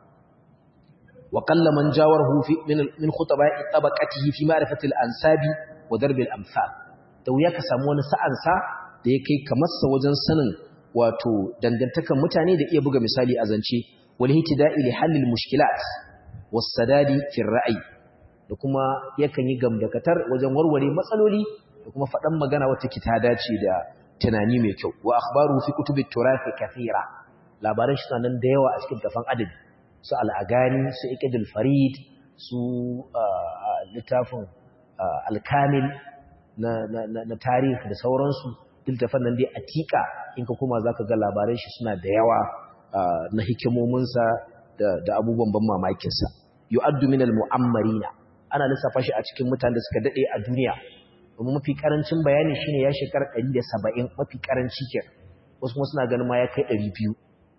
wa qalla man jawarhu fi min min khutaba'i tabaqatihi fi ma'rifati al-ansabi wa darb al-amsal da wuya ka samu wani sa'an sa da ya kai kamar sa wajen sanin wato dangantakan mutane da iya buga misali a zance wal hitida'i li halil mushkilat was sadadi fi ra'yi da kuma yakan yi gamdakatar wajen warware matsaloli da kuma faɗan magana wata ki ta dace da tunani mai kyau wa akhbaru fi kutubit turafi kathira labaran shi nan da yawa a cikin tafan adabi su al'agani su iqdul farid su littafin alkamil na na tarihi da sauransu littafan nan dai atika in ka kuma zaka ga labaran shi suna da yawa na hikimominsa da abubuwan ban mamakinsa yu'addu min al-mu'ammarina ana lissafa shi a cikin mutanen da suka dade a duniya kuma mafi karancin bayani shine ya shekara 170 mafi karanci ke wasu kuma suna ganin ma ya kai 200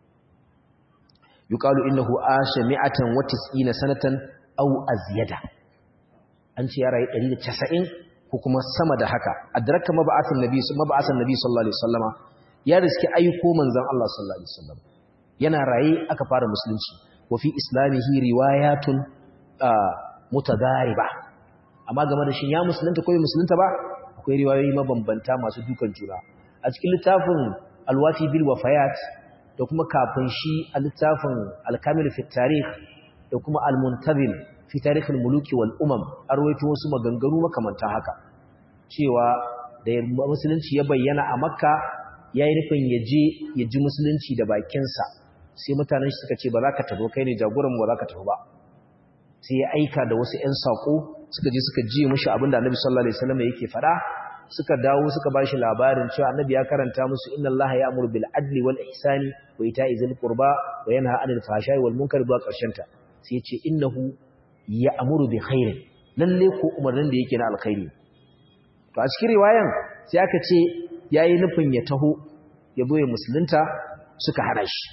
yuqalu innahu asha mi'atan wa tis'ina sanatan aw azyada an ce ya rayu 190 ko kuma sama da haka adraka mab'athan nabi mab'athan nabi sallallahu alaihi wasallama ya riski ayyuko manzon Allah sallallahu alaihi wasallam yana raye aka fara musulunci wa fi islamihi riwayatun mutadariba amma game da shi ya musulunta ko bai musulunta ba akwai riwayoyi mabambanta masu dukan juna a cikin littafin alwafi bil wafayat da kuma kafin shi a littafin alkamil fi tarikh da kuma almuntazim fi tarikh almuluki wal umam arwaito wasu maganganu makamantan haka cewa da musulunci ya bayyana a makka yayi nufin ya je ya ji musulunci da bakinsa sai mutanen shi suka ce ba za ka tafi kai ne jagoran ba za ka tafi ba sai ya aika da wasu ƴan sako suka je suka ji mushi abinda Annabi sallallahu alaihi wasallam yake fada suka dawo suka bashi labarin cewa Annabi ya karanta musu inna Allaha ya'muru bil adli wal ihsani wa ita'i zil qurba wa yanha 'anil fahsha'i wal munkari ba karshen ta sai ya ce innahu ya'muru bi khairin lalle ko umarnin da yake na alkhairi to a cikin riwayan sai aka ce yayi nufin ya taho ya boye musulunta suka hana shi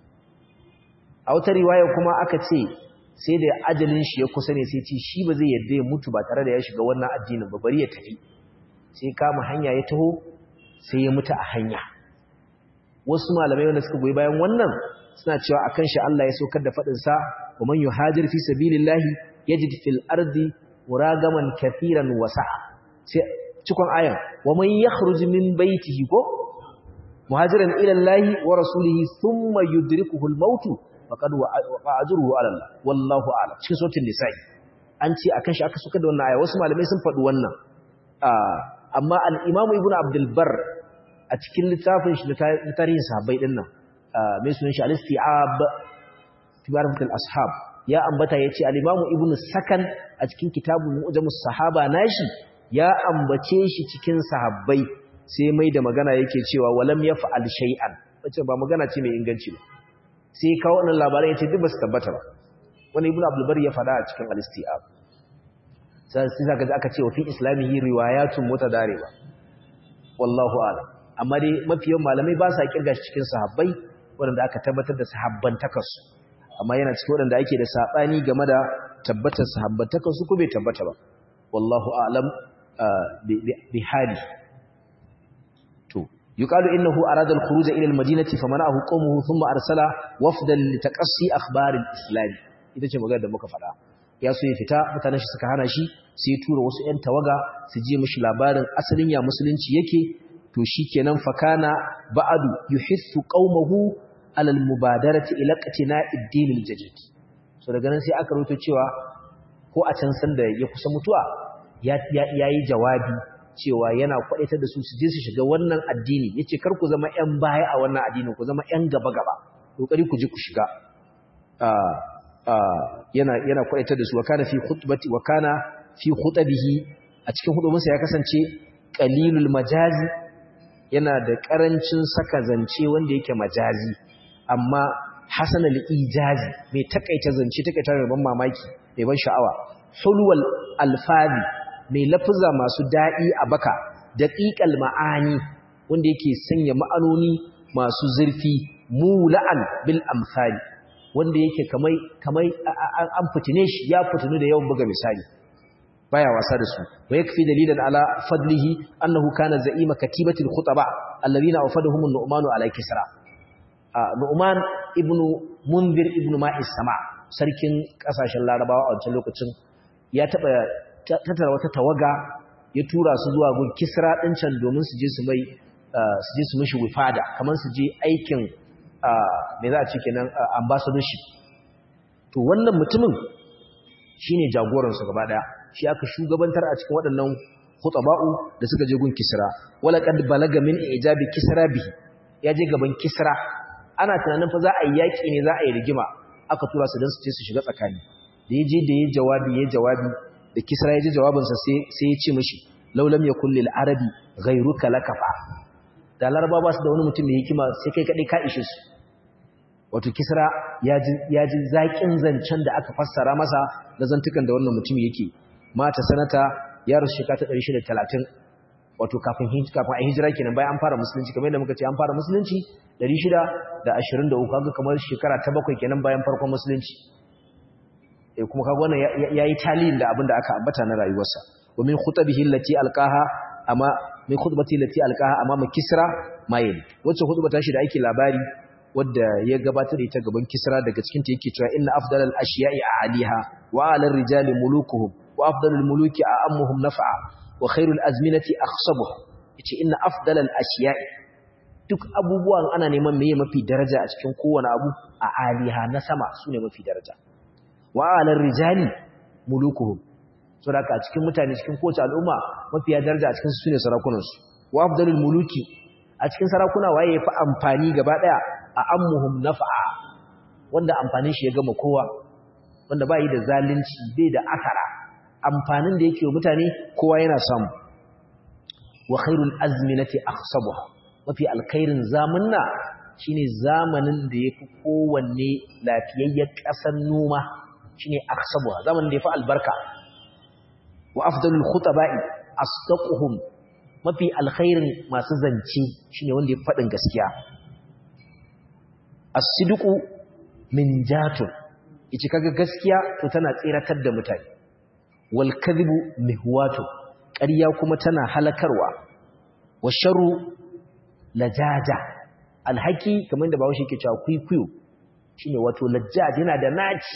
a wata riwaya kuma aka ce sai da ajalin shi ya kusa ne sai ce shi ba zai yadda ya mutu ba tare da ya shiga wannan addinin ba bari ya tafi sai kama hanya ya taho sai ya mutu a hanya wasu malamai wanda suka goyi bayan wannan suna cewa akan shi Allah ya saukar da fadin sa wa man yuhajir fi sabilillahi yajid fil ardi muragaman kathiran wasa'a sai cikon ayan wa man yakhruj min baytihi ko muhajiran ila Allah wa rasulihi thumma yudrikuhu al-maut faqad waqa ajruhu ala Allah wallahu a'lam cikin sautin nisa'i an ce akan shi aka suka da wannan aya wasu malamai sun faɗi wannan amma al-imam ibnu abdul bar a cikin littafin shi na tarihin sahabbai din nan mai sunan shi al-isti'ab tibaratul ashab ya ambata yace al-imam ibnu sakan a cikin kitabun mu'jamus sahaba nashi ya ambace shi cikin sahabbai sai mai da magana yake cewa walam yaf'al shay'an wace ba magana ce mai inganci ba sai kawo wannan labaran yace duk ba su tabbata ba wani ibnu abdul bari ya fada a cikin al-istiab sai sai zaka aka ce wa fi islamihi riwayatun mutadariba wallahu a'lam amma dai mafiyan malamai ba sa kirga shi cikin sahabbai waɗanda aka tabbatar da sahabbantakarsu amma yana cikin waɗanda ake da saɓani game da tabbatar sahabbantakarsu ko bai tabbata ba wallahu a'lam bi hali to yuqalu innahu arada al-khuruj ila al-madinati famana'ahu qawmuhu thumma arsala wafdan litaqassi akhbar al-islam ita ce magana da muka faɗa ya so ya fita mutanen shi suka hana shi sai tura wasu ƴan tawaga su je mishi labarin asalin ya musulunci yake to shikenan fakana ba'adu yuhissu qaumahu alal mubadarati ila qitina'i ad-din al-jadid so daga nan sai aka rubuta cewa ko a can san da ya kusa mutuwa ya yayi jawabi cewa yana kwadaitar da su su je su shiga wannan addini yace kar ku zama ƴan baya a wannan addinin ku zama ƴan gaba gaba kokari ku je ku shiga yana yana kwadaitar da su wa kana fi khutbati wa kana fi khutabihi a cikin hudubinsa ya kasance qalilul majazi yana da ƙarancin saka zance wanda yake majazi amma hasan al-ijazi mai takaita zance takaita da ban mamaki mai ban sha'awa hulwal alfazi mai lafuza masu daɗi a baka daqiqal ma'ani wanda yake sanya ma'anoni masu zurfi mula'an bil amsali wanda yake kamai kamai an fitine shi ya fitinu da yawan buga misali baya wasa da su wa yakfi dalilan ala fadlihi annahu kana za'ima katibatil khutaba alladhina awfadahum an-nu'man ala kisra nu'man ibnu munzir ibnu ma'is sama sarkin kasashen larabawa a wancan lokacin ya taba tattara wata tawaga ya tura su zuwa gun kisra din can domin su je su mai su je su mishi wifada kamar su je aikin me za a ce kenan ambassadorship to wannan mutumin shine jagoransu gaba daya shi aka shugabantar a cikin waɗannan khutaba'u da suka je gun Kisra wala qad balaga min ijabi Kisra bihi ya je gaban Kisra ana tunanin fa za a yi yaki ne za a yi rigima aka tura su dan su je su shiga tsakani da yaje da yayi jawabi yayi jawabi da Kisra ya ji jawabin sa sai sai ya ce mishi law lam yakul lil arabi ghayruka lakafa da laraba ba su da wani mutum mai hikima sai kai kadai ka ishe su wato Kisra ya ji ya ji zakin zancen da aka fassara masa da zantukan da wannan mutum yake mata sanata ya rasu shekara ta 630 wato kafin kafin a hijira kenan bayan an fara musulunci kamar yadda muka ce an fara musulunci 623 kaga kamar shekara ta bakwai kenan bayan farkon musulunci eh kuma kaga wannan yayi taliyin da abin da aka ambata na rayuwarsa wa min khutabihi allati alqaha amma min khutbati allati alqaha amma kisra mayil wacce khutbata shi da ake labari wadda ya gabatar da ita gaban kisra daga cikin ta yake cewa inna afdalal ashiya'i aliha wa alar rijali mulukuhum wa afdalul muluki a'ammuhum naf'a wa khairul azminati akhsabuha yace inna afdalal ashiya'i duk abubuwan ana neman meye mafi daraja a cikin kowane abu a aliha na sama sune mafi daraja wa alar rijali mulukuhum saboda a cikin mutane cikin kowace al'umma mafi daraja a cikin su sune sarakunansu wa afdalul muluki a cikin sarakuna waye yafi amfani gaba daya a ammuhum naf'a wanda amfanin shi ya gama kowa wanda bai da zalunci bai da asara amfanin da yake wa mutane kowa yana samu wa khairul azminati akhsabuha mafi alkhairin zamanna shine zamanin da yafi kowanne lafiyayyen kasar noma shine akhsabuha zamanin da yafi albarka wa afdalul khutaba'i asdaquhum mafi alkhairin masu zance shine wanda yafi fadin gaskiya as-sidqu min jatun yace kaga gaskiya to tana tsiratar da mutane wal kadhibu mihwatu ƙarya kuma tana halakarwa wa sharru lajaja alhaki kamar da bawo shi yake cewa kuikuyo shine wato lajjaj yana da naci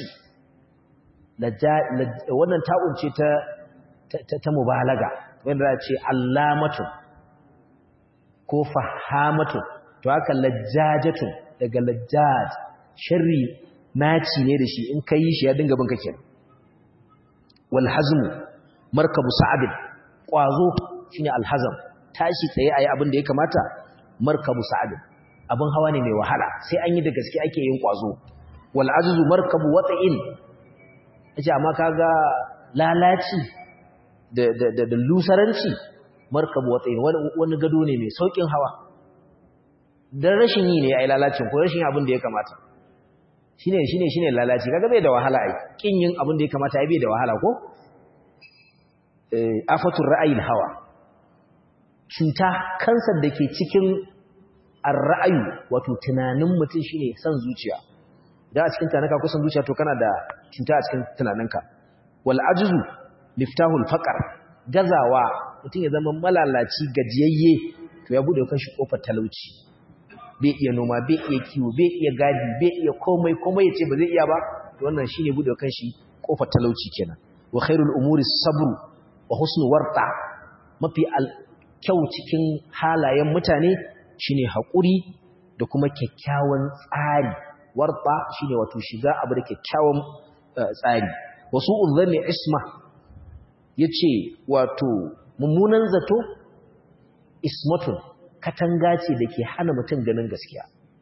wannan ta'un ce ta ta mubalaga wanda za a ce allamatu ko fahamatu to haka lajjajatu daga lajjaj sharri naci ne da shi in ka yi shi ya dinga bin kake wal hazmu markabu sa'abin kwazo shine alhazam tashi tsaye ayi abin da ya kamata markabu sa'abin abin hawa ne mai wahala sai an yi da gaske ake yin kwazo wal ajzu markabu wata'in yace amma kaga lalaci da da da lusaranci markabu wata'in wani gado ne mai saukin hawa dan rashin yi ne ai lalacin ko rashin abin da ya kamata shine shine shine lalaci kaga bai da wahala ai kin yin abin da ya kamata ai bai da wahala ko eh afatur ra'ayil hawa cuta kansar da ke cikin ar-ra'ayu wato tunanin mutum shine san zuciya idan a cikin tunanka ko san zuciya to kana da cuta a cikin tunaninka wal ajzu miftahul faqr gazawa mutum ya zama malalaci gajiyayye to ya bude kanshi kofar talauci bai iya noma bai iya kiwo bai iya gadi bai iya komai komai yace ba zai iya ba to wannan shine bude kanshi kofar talauci kenan wa khairul umuri sabru wa husnu warta mafi kyau cikin halayen mutane shine hakuri da kuma kyakkyawan tsari warta shine wato shiga abu da kyakkyawan tsari wasu uzanni isma yace wato mummunan zato ismatun katanga ce da ke hana mutum ganin gaskiya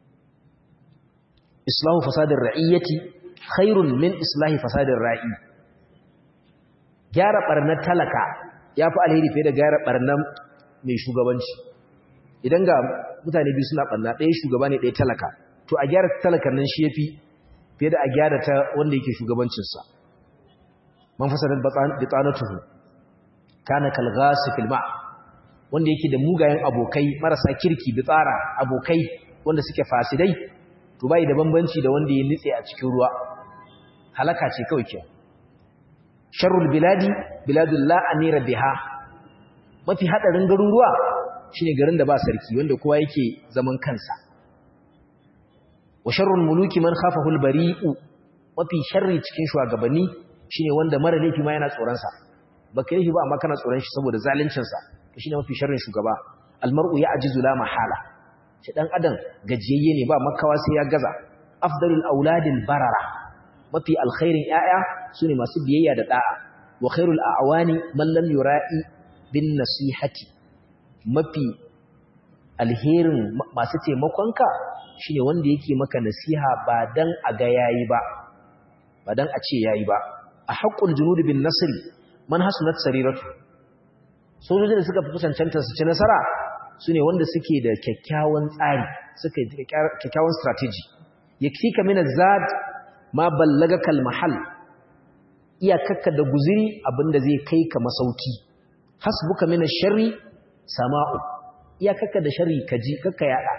islahu fasadin ra'iyyati khairun min islahi fasadin ra'i gyara barnar talaka ya fi alheri fiye da gyara barnar mai shugabanci idan ga mutane biyu suna barna ɗaya shugaba ne ɗaya talaka to a gyara talakan nan shi ya fi fiye da a gyara ta wanda yake shugabancinsa man fasadar bitsanatuhu kana kalgasi filma wanda yake da mugayen abokai marasa kirki bitsara abokai wanda suke fasidai to bai da bambanci da wanda ya nitse a cikin ruwa halaka ce kawai ke sharrul biladi biladul la amira biha mafi hadarin garuruwa shine garin da ba sarki wanda kowa yake zaman kansa wa sharrul muluki man khafahu al bari'u mafi sharri cikin shugabanni shine wanda mara laifi ma yana tsoron sa baka yi ba amma kana tsoron shi saboda zaluncin sa shine mafi sharrin shugaba al mar'u ya'jizu la mahala shi dan adam gajiyayye ne ba makawa sai ya gaza afdalul auladil barara mafi alkhairin yaya sune masu biyayya da da'a wa khairul a'wani man lam yura'i bin nasihati mafi alherin masu taimakonka shine wanda yake maka nasiha ba dan a ga yayi ba ba dan a ce yayi ba a haqqul junud bin nasri man hasunat sariratu sojojin da suka fi cancanta su ci nasara sune wanda suke da kyakkyawan tsari suka yi kyakkyawan strategy yakfika min az-zad ma ballagaka al-mahal iyakakka da guziri abinda zai kai ka masauki hasbuka min ash-sharri sama'u iyakakka da sharri kaji kakka yada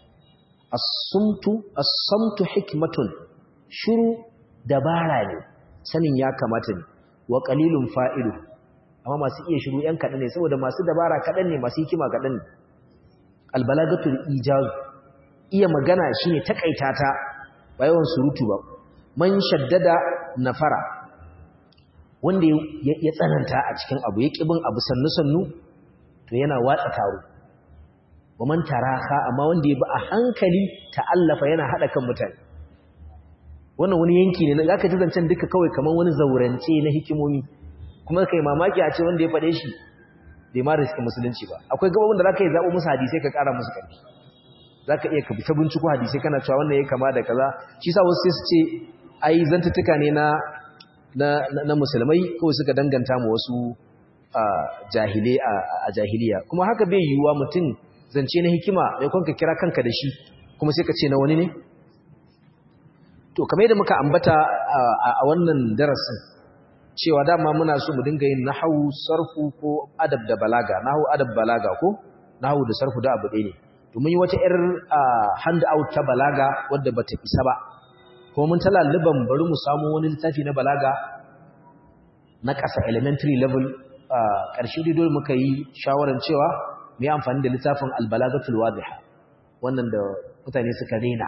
as-sumtu as-samtu hikmatun shiru dabara ne sanin ya kamata ne wa qalilun fa'ilu amma masu iya shiru yan kadan ne saboda masu dabara kadan ne masu hikima kadan ne al-balagatul ijaz iya magana shine takaita ta ba yawan surutu ba man shaddada nafara wanda ya tsananta a cikin abu ya ƙibin abu sannu-sannu to yana watsa taro wa man taraha amma wanda ya bi a hankali ta'allafa yana haɗa kan mutane wannan wani yanki ne za ka ji zancen duka kawai kamar wani zaurance na hikimomi kuma kai mamaki a ce wanda ya faɗe shi bai ma riski musulunci ba akwai gababin da za ka yi zaɓo musu hadisai ka ƙara musu ƙarfi za ka iya ka bi ta binciko hadisai kana cewa wannan ya kama da kaza shi sa wasu sai su ce ai zantuttuka ne na na musulmai kawai suka danganta mu wasu jahilai a jahiliya kuma haka bai yiwuwa mutum zance na hikima mai kwanka kira kanka da shi kuma sai ka ce na wani ne to kamar yadda muka ambata a wannan darasin cewa dama muna so mu dinga yin nahawu sarfu ko adab da balaga nahawu adab balaga ko nahawu da sarfu da abu ɗaya ne to mun yi wata yar hand out ta balaga wadda bata isa ba kuma mun talalluban bari mu samu wani littafi na balaga na ƙasa elementary level ƙarshe dai dole muka yi shawarar cewa mu yi amfani da littafin albalagatul wadiha wannan da mutane suka rena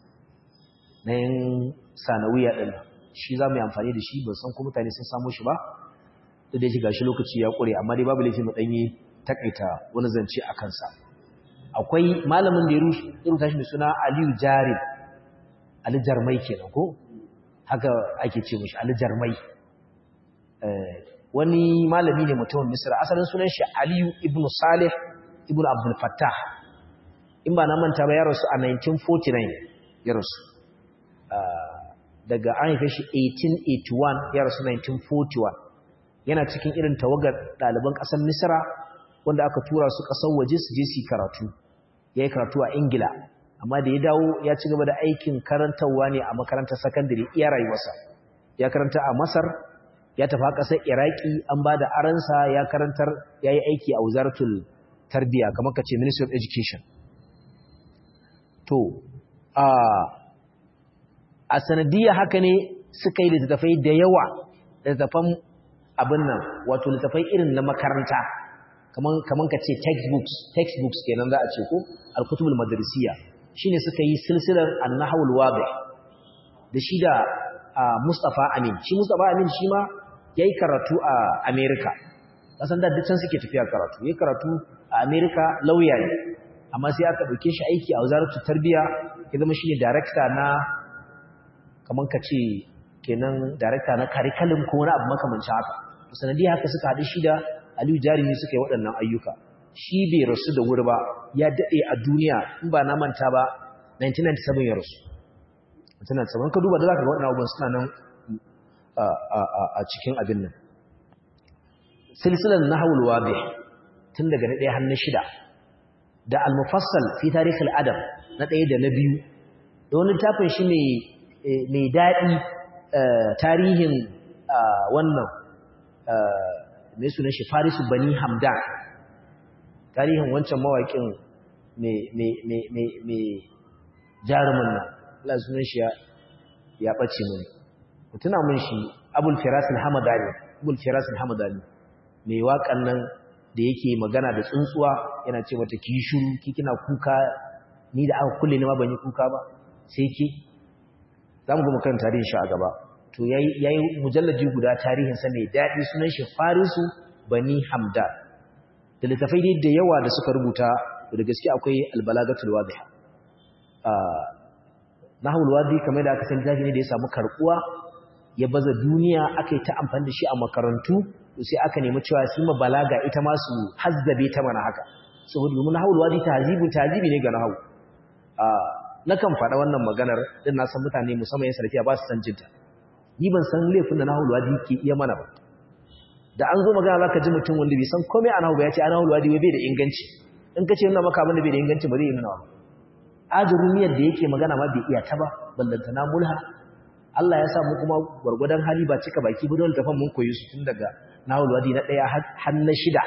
na yin sanawiya ɗin shi za mu yi amfani da shi ban san ko mutane sun samu shi ba da dai shiga shi lokaci ya ƙure amma dai babu laifi mu ɗanyi takaita wani zance a kansa akwai malamin da ya rubuta shi mai suna aliyu jarin Ali Jarmai kenan ko haka ake ce mishi Ali Jarmai wani malami ne mutumin Misra asalin sunan shi Aliyu ibn Salih ibn Abdul Fattah in ba na manta ba ya rasu a 1949 ya rasu daga an haife shi 1881 ya rasu 1941 yana cikin irin tawagar ɗaliban ƙasar Misra wanda aka tura su ƙasar waje su je su karatu ya yi karatu a Ingila amma da ya dawo ya ci gaba da aikin karantarwa ne a makarantar sakandare iya rayuwarsa ya karanta a masar ya tafi ƙasar iraki an ba da aransa ya karantar ya yi aiki a wuzaratul tarbiya kamar ka ce ministry of education to a a sanadiyya haka ne suka yi littattafai da yawa littattafan abin nan wato littattafai irin na makaranta kaman kaman ka ce textbooks textbooks kenan za a ce ko al-kutubul madrasiyya shine suka yi silsilar an-nahwul wadih da shi da Mustafa Amin shi Mustafa Amin shi ma yayi karatu a America kasan da dukkan suke tafiya karatu yayi karatu a America lauya ne amma sai aka dauke shi aiki a wazaratu tarbiya ya zama shine director na kaman ka ce kenan director na curriculum ko wani abu makamancin haka sanadiyar haka suka haɗu shi da Aliyu Jarumi suka yi waɗannan ayyuka shi bai rasu da wuri ba ya daɗe a duniya in ba na manta ba 1997 ya rasu 1997 ka duba da za ka ga waɗannan abubuwan suna nan a cikin abin nan silsilar na haulwa bai tun daga na ɗaya hannun shida da al-mufassal fi tarihin adam na ɗaya da na biyu da wani tafin shi mai daɗi tarihin wannan mai sunan shi farisu bani hamdan tarihin wancan mawaƙin mai jarumin nan Allah sunan shi ya ɓace mun mutuna mun shi abul firasin hamadani abul firasin hamadani mai waƙan nan da yake magana da tsuntsuwa yana ce mata ki shuru ki kina kuka ni da aka kulle ni ma ban yi kuka ba sai ke za mu goma kan tarihin shi a gaba to ya yi mujallaji guda tarihinsa mai daɗi sunan shi farisu bani hamda da littafai dai da yawa da suka rubuta da gaske akwai albalagatul wadiha nahul wadi kamar da aka san jahi ne da ya samu karkuwa ya baza duniya aka yi ta amfani da shi a makarantu to sai aka nemi cewa su ma balaga ita ma su hazzabe ta mana haka saboda domin nahul wadi tahzibu tahzibi ne ga nahawu nakan faɗa wannan maganar din na san mutane musamman yan sarkiya ba su san jinta ni ban san laifin da nahul wadi ke iya mana ba da an zo magana zaka ji mutum wanda bai san komai a nahu ba ya ce a nahul wadi bai da inganci in ka ce nuna maka abin da bai da inganci ba zai yi nuna ba ajrumiyar da yake magana ma bai iya ta ba ballanta na mulha Allah ya sa mu kuma gwargwadon hali ba cika baki ba dole tafan mun koyi su tun daga nahul wadi na daya har na shida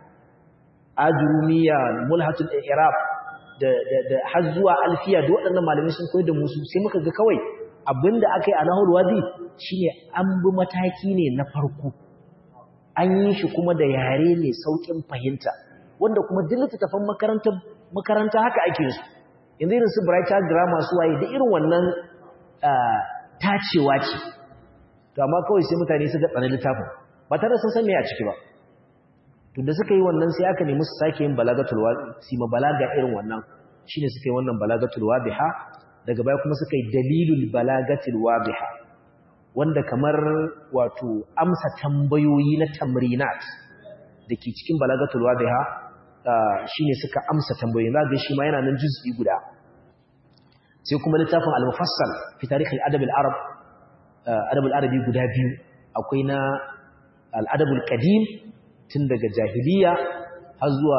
ajrumiya mulhatul i'rab da da da har zuwa alfiya da waɗannan malamai sun koyar da mu su sai muka ga kawai abinda aka yi a nahul wadi shine an bi mataki ne na farko an yi shi kuma da yare mai saukin fahimta wanda kuma duk littattafan makaranta makaranta haka ake su yanzu irin su brighter grammar su waye da irin wannan tacewa ce to amma kawai sai mutane suka tsana littafin ba tare sun san me a ciki ba to da suka yi wannan sai aka nemi su sake yin balagatul wadi ma balaga irin wannan shine suka yi wannan balagatul wadiha daga baya kuma suka yi dalilul balagatul wadiha wanda kamar wato amsa tambayoyi na tamrinat dake cikin balagatul wadiha shine suka amsa tambayoyi zaka shi ma yana nan juz'i guda sai kuma littafin al-mufassal fi tarikh al-adab al-arab adab al-arabi guda biyu akwai na al-adab al-qadim tun daga jahiliya har zuwa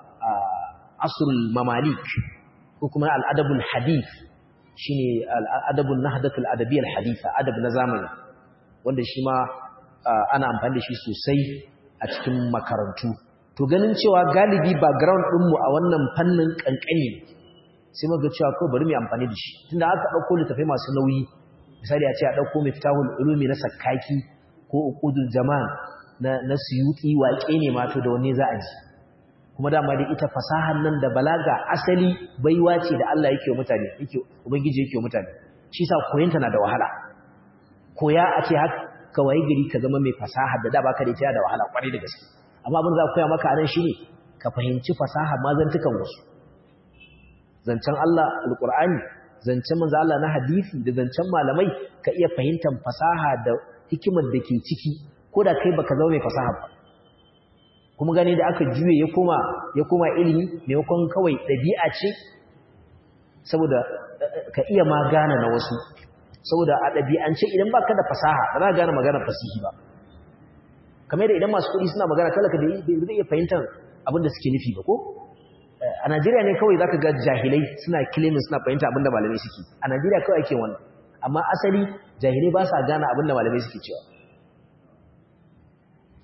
asrul mamalik ko kuma al-adab al-hadith shine al-adab an-nahdat al-adabiyya al-haditha adab na zamani wanda shi ma ana amfani da shi sosai a cikin makarantu to ganin cewa galibi background ɗinmu a wannan fannin kankani sai muka cewa kawai bari mu amfani da shi tunda aka dauko littafai masu nauyi misali a ce a dauko miftahul ulumi na sakkaki ko uqudul zaman na na suyuti waƙe ne ma to da wanne za a ji kuma dama dai ita fasahar nan da balaga asali baiwa ce da Allah yake wa mutane yake ubangiji yake wa mutane shi sa koyanta na da wahala koya a ce haka waye gari ka zama mai fasaha da da baka da ita da wahala kwarai da gaske amma abin za ku koya maka a nan shine ka fahimci fasaha mazantukan wasu zancen Allah alƙur'ani zancen manzo Allah na hadisi da zancen malamai ka iya fahimtar fasaha da hikimar da ke ciki ko da kai baka zama mai fasaha ba kuma gani da aka juye ya koma ya koma ilimi maimakon kawai ɗabi'a ce saboda ka iya ma gane na wasu saboda a ɗabi'ance idan baka da fasaha ba za ka gane maganar fasihi ba kamar da idan masu kuɗi suna magana talaka da zai iya fahimtar abin da suke nufi ba ko a Najeriya ne kawai zaka ga jahilai suna claiming suna fahimta abin da malamai suke a Najeriya kawai ake wannan amma asali jahilai ba sa gane abin da malamai suke cewa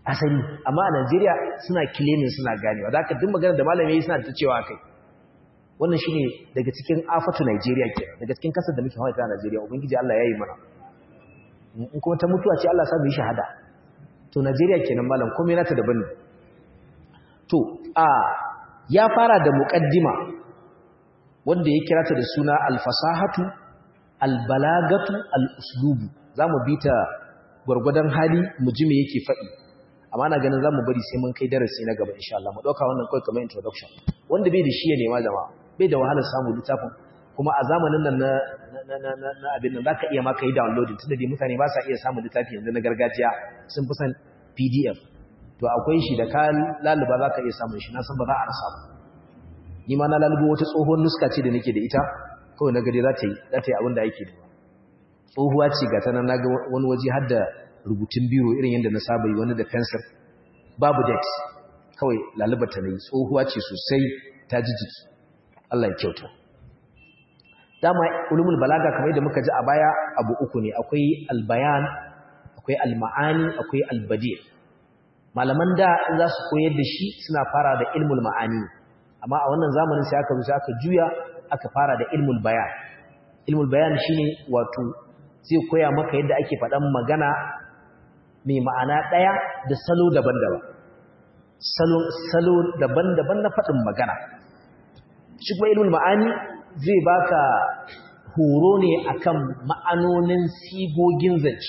asali amma a Najeriya suna claiming suna ganewa da haka duk magana da malami suna ta cewa kai wannan shine daga cikin afatu Najeriya ke daga cikin kasar da muke hawa ta Najeriya ubangiji Allah yayi mana in kuma ta mutuwa ce Allah sa mu yi shahada to Najeriya kenan malam komai nata daban ne to a ya fara da muqaddima wanda ya kira ta da suna al-fasahatu al-balagatu al-uslubu zamu bita gurgudan hali mu ji me yake faɗi amma na ganin zamu bari sai mun kai darasi na gaba insha Allah mu dauka wannan kai kamar introduction wanda bai da shi ya nema jama'a bai da wahalar samu littafin kuma a zamanin nan na na na na abin nan zaka iya ma kai downloading tunda dai mutane ba sa iya samu littafi yanzu na gargajiya sun fi san PDF to akwai shi da ka laluba zaka iya samun shi na san ba za a rasa ba ni ma na lalubo wata tsohon nuska ce da nake da ita kawai na gade za ta yi za ta yi abin da ake da tsohuwa ce ga ta nan na ga wani waje har da rubutun biro irin yadda na saba yi wani da fensir babu dex kawai lalubata na yi tsohuwa ce sosai ta ji jiki Allah ya kyauta dama ulumul balaga kamar yadda muka ji a baya abu uku ne akwai albayan akwai alma'ani akwai albadi malaman da in za su koyar da shi suna fara da ilmul ma'ani amma a wannan zamanin sai aka zo sai aka juya aka fara da ilmul bayan ilmul bayan shine wato zai koya maka yadda ake faɗan magana mai ma'ana ɗaya da salo daban-daban salo daban-daban na faɗin magana shi kuma ilmul ma'ani zai baka horo ne akan ma'anonin sigogin zance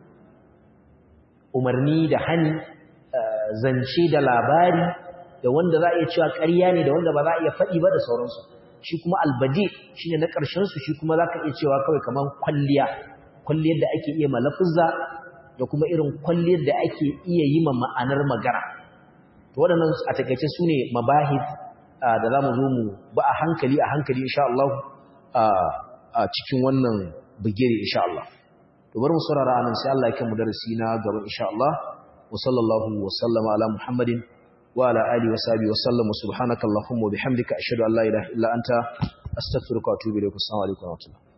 umarni da hani zance da labari da wanda za a iya cewa ƙarya ne da wanda ba za a iya faɗi ba da sauransu shi kuma albadi shi ne na ƙarshensu shi kuma za ka iya cewa kawai kamar kwalliya kwalliyar da ake iya malafuzza da kuma irin kwalliyar da ake iya yi ma ma'anar magana to waɗannan a takaice su ne mabahis da za mu zo mu ba a hankali a hankali insha Allah a cikin wannan bigire insha Allah to bari mu saurara anan sai Allah ya kai mu darasi na gaba insha Allah wa sallallahu wa sallama ala muhammadin wa ala alihi wa sahbihi wa sallam subhanaka allahumma wa bihamdika ashhadu an la ilaha illa anta astaghfiruka wa atubu ilaik assalamu alaikum wa rahmatullahi